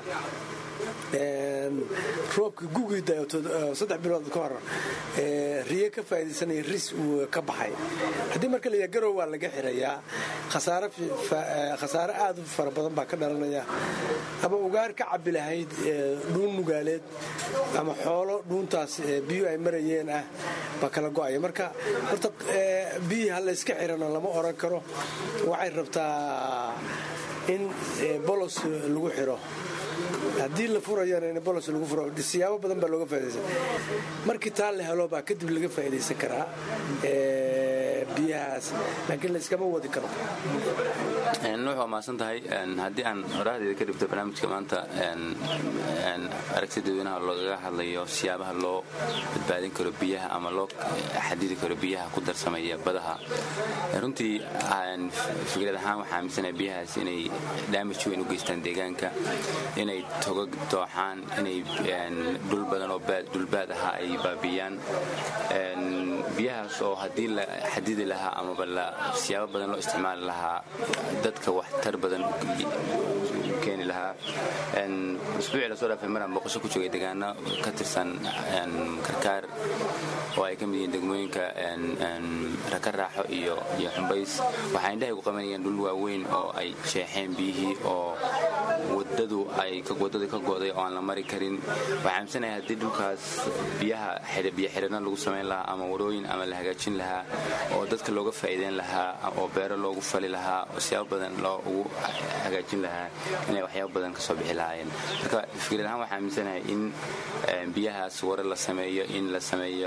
roobkii gugii saddex bilood ka hor riye ka faa'iidaysanaya ris uu ka baxay haddii marka la yaha garow waa laga xirayaa khasaare aad u fara badan baa ka dhalanaya ama ugaar ka cabbi lahayd dhuun nugaaleed ama xoolo dhuuntaas biyuu ay marayeen ah baa kala go'aya marka horta biyii ha layska xirana lama oran karo waxay rabtaa in bolos lagu xiro haddii la furayana in bolos lagu furo siyaabo badan baa looga faa'idaysan markii taa la helo baa kadib laga faa'iidaysan karaa biyahaas laakiin layskama wadi karo nuux waa mahadsan tahay haddii aan oraahdeeda ka dhibto barnaamijka maanta aragtida dadweynaha loogaga hadlayo siyaabaha loo badbaadin karo biyaha ama loo xadidi karo biyaha ku darsamaya badaha runtii fikrad ahaan waxaa aaminsanaha biyahaas inay daamaj weyn u geystaan deegaanka inay togag dooxaan inay dhul badan oo dhulbaad ahaa ay baabiyaan biyahaas oo haddii la xadidi lahaa amaba siyaabo badan loo isticmaali lahaa dadka waxtar badan keeni lahaa usbuucii lasoo dhaafay maraan boqosho ku joogay deegaano ka tirsan karkaar oo ay ka mid yihiin degmooyinka raka raaxo iyo xumbays waxaa indhahay ku qabanayeen dhul waaweyn oo ay jeexeen biyihii oo wadadu ay wadadii ka go'day oo aan la mari karin waxaa aaminsanaya haddii dhulkaas biyaha biyo xidhana lagu samayn lahaa ama warooyin ama la hagaajin lahaa oo dadka looga faa'iideyn lahaa oo beero loogu fali lahaa oo siyaabo badan loo ugu hagaajin lahaa inay waxyaabo badan ka soo bixi lahaayeen marka fikrad ahaan waxaa aaminsanahay in biyahaas ware la sameeyo in la sameeyo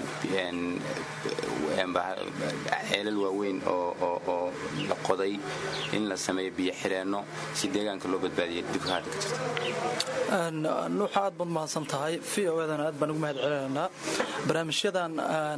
ceelal waaweyn oo la qoday in la sameeyo biyo xireenno si deegaanka loo badbaadiyo dhibka hadda ka jirta nuuxa aad baad mahadsan tahay v o edan aad baan ugu mahad celinaynaa barnaamijyadan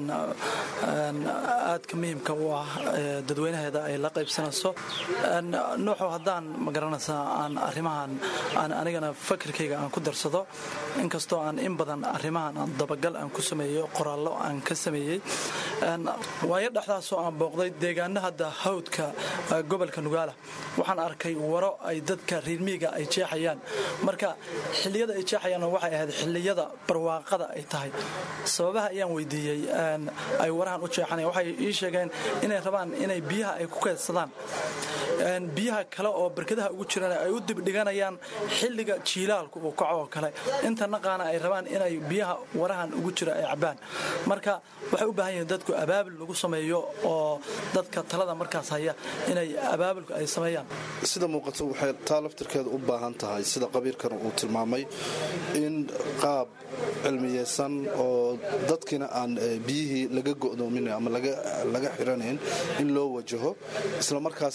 aadka muhiimka u ah dadweynaheeda ay la qaybsanayso nuuxu haddaan magaranaysaa aan arrimahan aan anigana fakirkayga aan ku darsado inkastoo aan in badan arrimahan aan dabagal aan ku sameeyo qoraallo aan ka sameeyey waayo dhexdaasoo aan booqday deegaano hadda hawdka gobolka nugaala waxaan arkay waro ay dadka riirmiiga ay jeexayaan marka xilliyada ay jeexayaan waxay ahayd xilliyada barwaaqada ay tahay sababaha ayaan weydiiyey ay warahan u jeexanayan waxay ii sheegeen inay rabaan inay biyaha ay ku keedsadaan biyaha kale oo barkadaha ugu jirana ay u dibdhiganayaan xilliga jiilaalku uu kaco oo kale inta naqaana ay rabaan inay biyaha warahan ugu jira ay cabaan marka waxay u baahan yihiin dadku abaabil lagu sameeyo oo dadka talada markaas haya inay abaabilku ay sameeyaan sida muuqato waxay taa laftirkeeda u baahan tahay sida qabiilkana uu tilmaamay in qaab cilmiyeysan oo dadkiina aan biyihii laga go'doomin ama laga xiranayn in loo wajaho islamarkaasina ay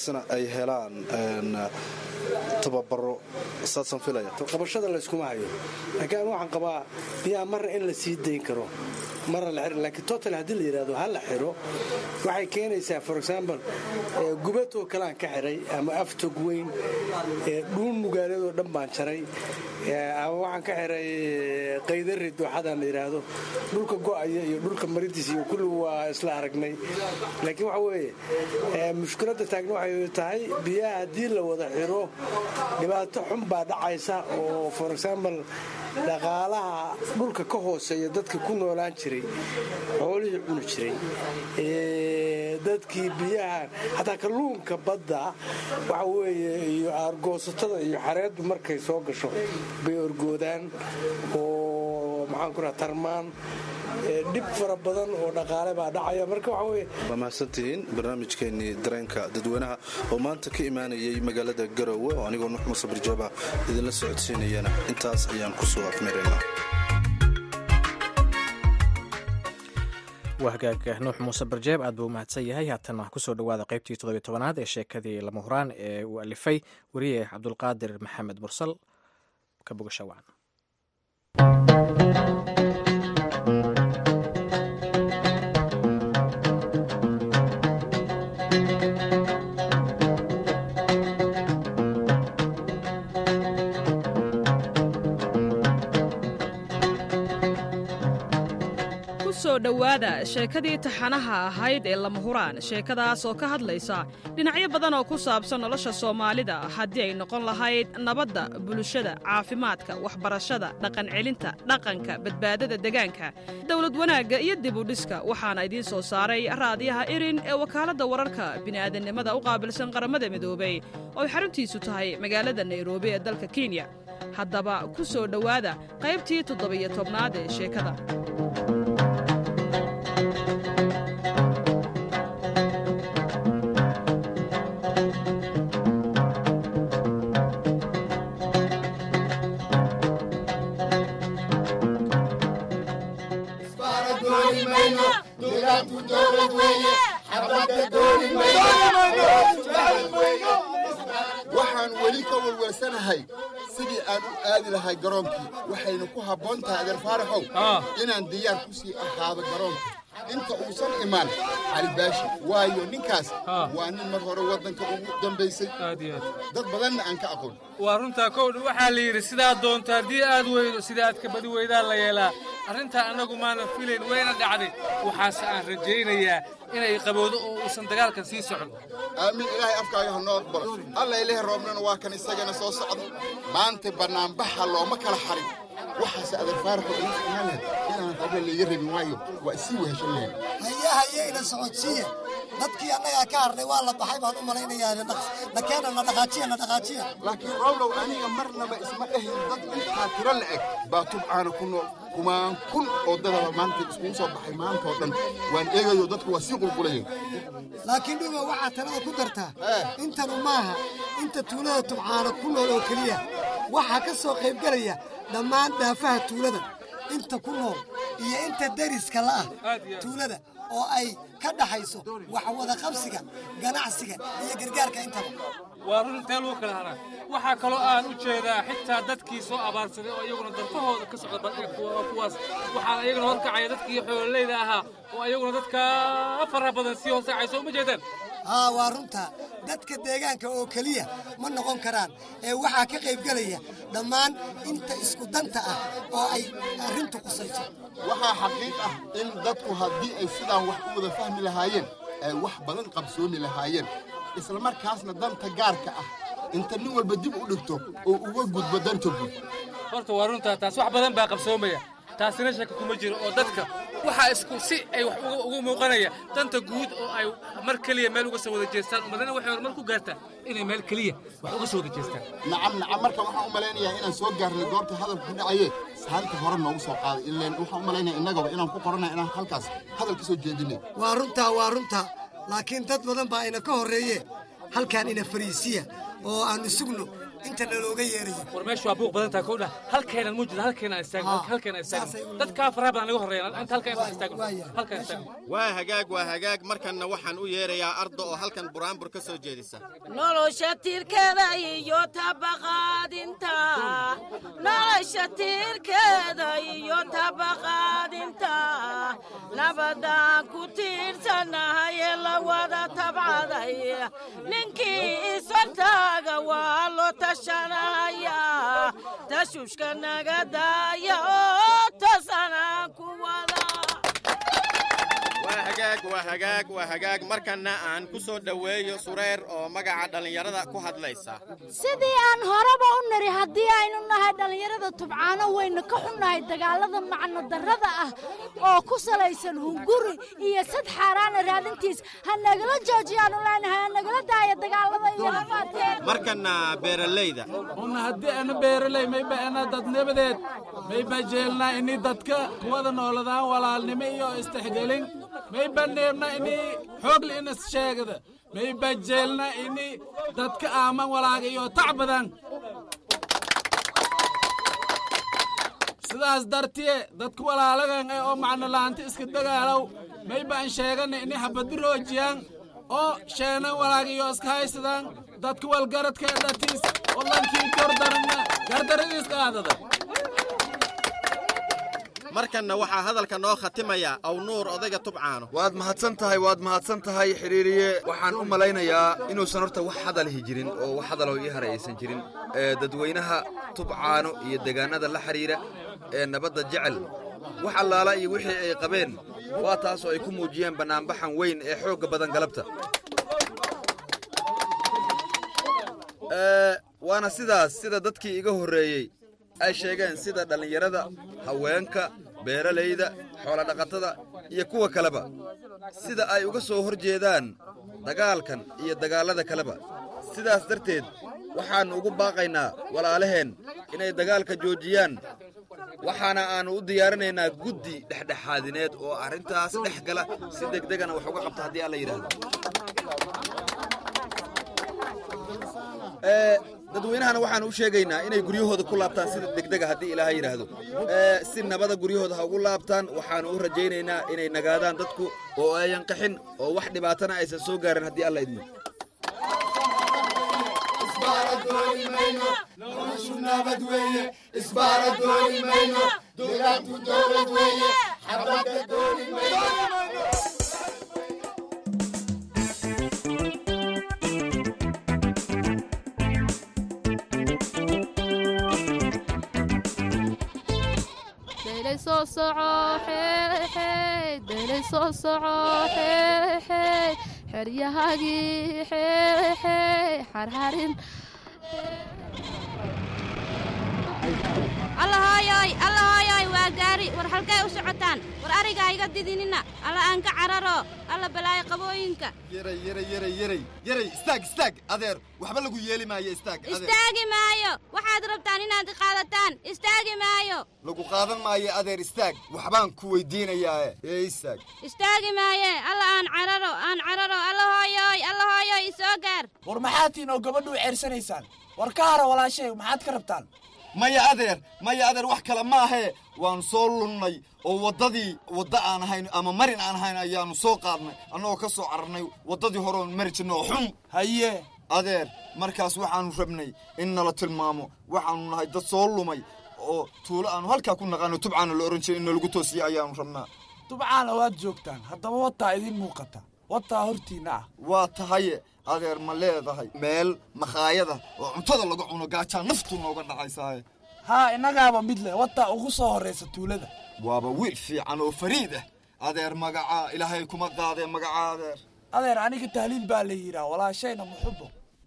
helaan tababaro saasaan filaya qabashada layskuma hayo laakiin anu waxaan qabaa biyaha marna in la sii dayn karo marna la xiro laakiin total haddii la yidhahdo ha la xiro waxay keenaysaa for example gubatoo kalean ka xiray ama aftog weyn dhuun mugaaladoo dhan baan jaray ama waxaan ka xiray qaydari dooxadaan la yidhaahdo dhulka go'aya iyo dhulka maridiisa iyo kulligu waa isla aragnay laakiin waxa weeye mushkiladda taagna waxay tahay biyaha haddii la wada xiro dhibaato xun baa dhacaysa oo for example dhaqaalaha dhulka ka hooseeya dadka ku noolaan jiray xoolihii cuni jiray dadkii biyaha xataa kalluunka badda waxa weeye iyo aargoosatada iyo xareeddu markay soo gasho bay orgoodaan oo maxaan ku raha tarmaan dhib fara badan oo dhaqaale baa dhacaya marka waxa weye waa mahadsantihiin barnaamijkeenii dareenka dadweynaha oo maanta ka imaanayay magaalada garowe oo anigoo nuux muuse barjaaba idinla socodsiinayana intaas ayaan ku soo afmeeraynaa waa hagaag nuux muuse barjeeb aad buu u mahadsan yahay haatan wax kusoo dhowaada qaybtii toddobiy tobanaad ee sheekadii lama huraan ee uu alifay weriye cabdulqaadir maxamed mursal ka bogasha wacan kusoo dhowaada sheekadii taxanaha ahayd ee lama huraan sheekadaas oo ka hadlaysa dhinacyo badan oo ku saabsan nolosha soomaalida haddii ay noqon lahayd nabadda bulshada caafimaadka waxbarashada dhaqancelinta dhaqanka badbaadada degaanka dowlad wanaagga iyo dibudhiska waxaana idiin soo saaray raadiyaha irin ee wakaaladda wararka bini'aadannimada u qaabilsan qaramada midoobey oo ay xaruntiisu tahay magaalada nairobi ee dalka kenya haddaba ku soo dhowaada qaybtii toddobiyo tobnaad ee sheekada waxaan weli ka welwelsanahay sidii aan u aadi lahay garoonkii waxayna ku habboon tahay adeer faaraxow inaan diyaar ku sii ahaado garoonka inta uusan imaan calibaashi waayo ninkaas waa nin mar hore waddanka ugu dambaysay dad badanna aan ka aqoon waa runtaa kowdha waxaa la yidhi sidaad doonto haddii aad weydo sida aad ka badi weydaan la yeelaa arrintaa annagu maanan filayn wayna dhacday waxaase aan rajaynayaa inay qabowdo oo uusan dagaalkan sii socon aamin ilaahay afkaaga ha noo aqbalo alla ilahi roobnana waa kan isagana soo socda maanta bannaanbaxa looma kala xarin waxaase adeer faaraxo ila ficnaan lahayd inaan qabla layga rabin waayo waa isii weheshan lahayn haya hayeyna socodsiiya dadkii annagaa ka harnay waa la baxay baan u malaynayaa na keena na dhaqaajiya na dhaqaajiya laakiin rowlow aniga marnaba isma dhahin dad intaa tiro la'eg baa tubcaana ku nool kumaan kun oo dadaba maanta iskugu soo baxay maantoo dhan waan eegayo dadku waa sii qulqulayeen laakiin dhuba waxaa talada ku dartaa intanu maaha inta tuulada tubcaana ku nool oo keliya waxaa ka soo qaybgelaya dhammaan dhaafaha tuulada inta ku nool iyo inta deriska la'ah tuulada oo ay ka dhaxayso wax wada qabsiga ganacsiga iyo gargaarka intaba waa run intee lagu kala haraa waxaa kaloo aan u jeedaa xitaa dadkii soo abaarsaday oo iyaguna darfahooda ka socda badhiga kuwaas waxaana iyaguna horkacaya dadkii xoololeyda ahaa oo iyaguna dadka faraha badan sii hoosacayso uma jeedaan haa waa runta dadka deegaanka oo keliya ma noqon karaan ee waxaa ka qaybgelaya dhammaan inta isku danta ah oo ay arrintu qusayso waxaa xaqiiq ah in dadku haddii ay sidaan wax u wada fahmi lahaayeen ay wax badan qabsoomi lahaayeen isla markaasna danta gaarka ah inta nin walba dib u dhigto oo uga gudbo danta guud horta waa runtaa taas wax badan baa qabsoomaya taasina shaka kuma jiro oo dadka waxaa isku si ay wax ugu muuqanaya danta guud oo ay mar keliya meel uga soo wada jeestaan umadana waxay horumar ku gaartaa inay meel keliya wax uga soo wada jeestaan nacam nacam marka waxaan u malaynayaa inaan soo gaarnay goorta hadalku ku dhacaye saanta hore noogu soo qaaday ileen waxaan u malaynaya innagaba inaan ku qoranay inaan halkaas hadal ka soo jeedinay waa runtaa waa runtaa laakiin dad badan baa ina ka horreeye halkaan ina fariisiya oo aan isugno inta nalooga yeerayo war meeshu waa buuq badan tahay kowdha halkeenan mu jiro halkeenan istaagno halkeenan istaagno dadkaa faraha badan naga horreeya inta halkeenan istaagno halkeen istaagno waa hagaag waa hagaag markanna waxaan u yeerayaa arda oo halkan buraanbur ka soo jeedisa nolosha tiirkeeda iyo tabaqaadinta nolosha tiirkeeda iyo tabaqaadinta nabadaan ku tiirsanahay ee la wada tabcaday ninkii isagtaaga waa loo tashanaya tashuushka naga daaya oo tosanaan ku wada waa hagaag waa hagaag waa hagaag markanna aan ku soo dhoweeyo sureer oo magaca dhallinyarada ku hadlaysa sidii aan horeba u niri haddii aynu nahay dhallinyarada tubcaano waynu ka xunnahay dagaalada macno darrada ah oo ku salaysan hunguri iyo sad xaaraana raadintiis ha nagala joojiyaanu leenahay ha nagala daaya dagaalada iyo rafaadkeeda markanna beeralayda una haddii ana beeraley mayba ana dadnimadeed mayba jeelnaa ini dadka kuwada nooladaan walaalnimo iyo istixgelin mayba neebna ini xoogli inas sheegada mayba jeelna ini dadka aaman walaaga iyo tac badan sidaas dartiye dadka walaalagan ee oo macno la'aanta iska dagaalow mayba an sheegana ini habadi roojiyaan oo sheenan walaaga iyo iska haysadaan dadka walgaradka ee dhatiis wadankii gordarana gardaradiis qaadada markanna waxaa hadalka noo khatimaya aw nuur odayga tubcaano waad mahadsan tahay waad mahadsan tahay xidhiiriye waxaan u malaynayaa inuusan horta wax hadalihi jirin oo wax hadaloo ii haray aysan jirin ee dadweynaha tubcaano iyo degaannada la xidhiira ee nabadda jecel wax allaala iyo wixii ay qabeen waa taasoo ay ku muujiyeen bannaanbaxan weyn ee xoogga badan galabta waana sidaas sida dadkii iga horreeyey ay sheegeen sida dhallinyarada haweenka beeralayda xoolodhaqatada iyo kuwa kaleba sida ay uga soo hor jeedaan dagaalkan iyo dagaallada kaleba sidaas darteed waxaannu ugu baaqaynaa walaalaheen inay dagaalka joojiyaan waxaana aannu u diyaarinaynaa guddi dhexdhexaadineed oo arrintaas dhex gala si degdegana wax uga qabta haddii alla yidhaahdo dadweynahana waxaan u sheegaynaa inay guryahooda ku laabtaan sida degdega haddii ilaaha yidhaahdo si nabada guryahooda ha ugu laabtaan waxaanu u rajaynaynaa inay nagaadaan dadku oo ayan qaxin oo wax dhibaatana aysan soo gaarin haddii alla idmo soo soco daylay soo soco xeryahagii xarxarin allahooyoy allahooyoy waa gaari war halkay u socotaan war arigaa iga didinina alla aan ka cararo alla balaayo qabooyinka yaray yaray yaray yaray yaray istaag istaag adeer waxba lagu yeeli maayo istaag adeer istaagi maayo waxaad rabtaan inaad qaadataan istaagi maayo lagu qaadan maayo adeer istaag waxbaan ku weydiinayaa ee istaag istaagi maaye alla aan cararo aan cararo allahooyoy allahooyoy isoo gaar war maxaatiin oo gabadhu u ceersanaysaan war ka hara walaashay maxaad ka rabtaan maya adeer maya adeer wax kale ma ahee waan soo lunnay oo waddadii wadda aan ahayn ama marin aan ahayn ayaannu soo qaadnay annagoo ka soo cararnay waddadii hore oon mari jirna oo xun haye adeer markaas waxaannu rabnay in nala tilmaamo waxaannu nahay dad soo lumay oo tuulo aannu halkaa ku naqaano tubcaana la ohan jiray in nalagu toosiya ayaannu rabnaa tubcaana waad joogtaan haddaba wataa idiin muuqata wataa hortiinna ah waa tahaye adeer ma leedahay meel makhaayada oo cuntada laga cuno gaajaa naftu nooga dhacaysaaye haa innagaaba mid leh wataa ugu soo horraysa tuulada waaba wiil fiican oo fariid ah adeer magacaa ilaahay kuma qaadee magacaa adeer adeer aniga tahliil baa la yidhaah walaashayna muxubo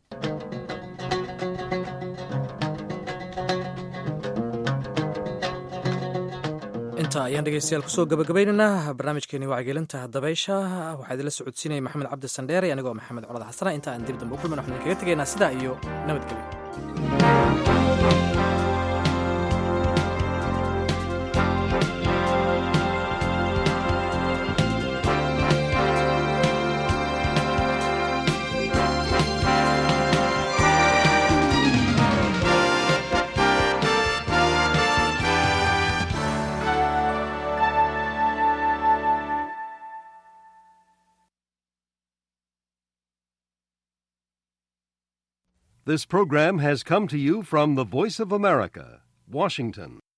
inta ayaan dhegeystayaal kusoo gabagabaynaynaa barnaamijkeeni wacyigelinta dabaysha waxaa idinla socodsiinaya maxamed cabdi sandheere anigoo maxamed colad xasana inta aan dib dambe u kulmin waxaan idinkaga tegaynaa sidaa iyo nabadgelyo This program has come to you from the Voice of America, Washington.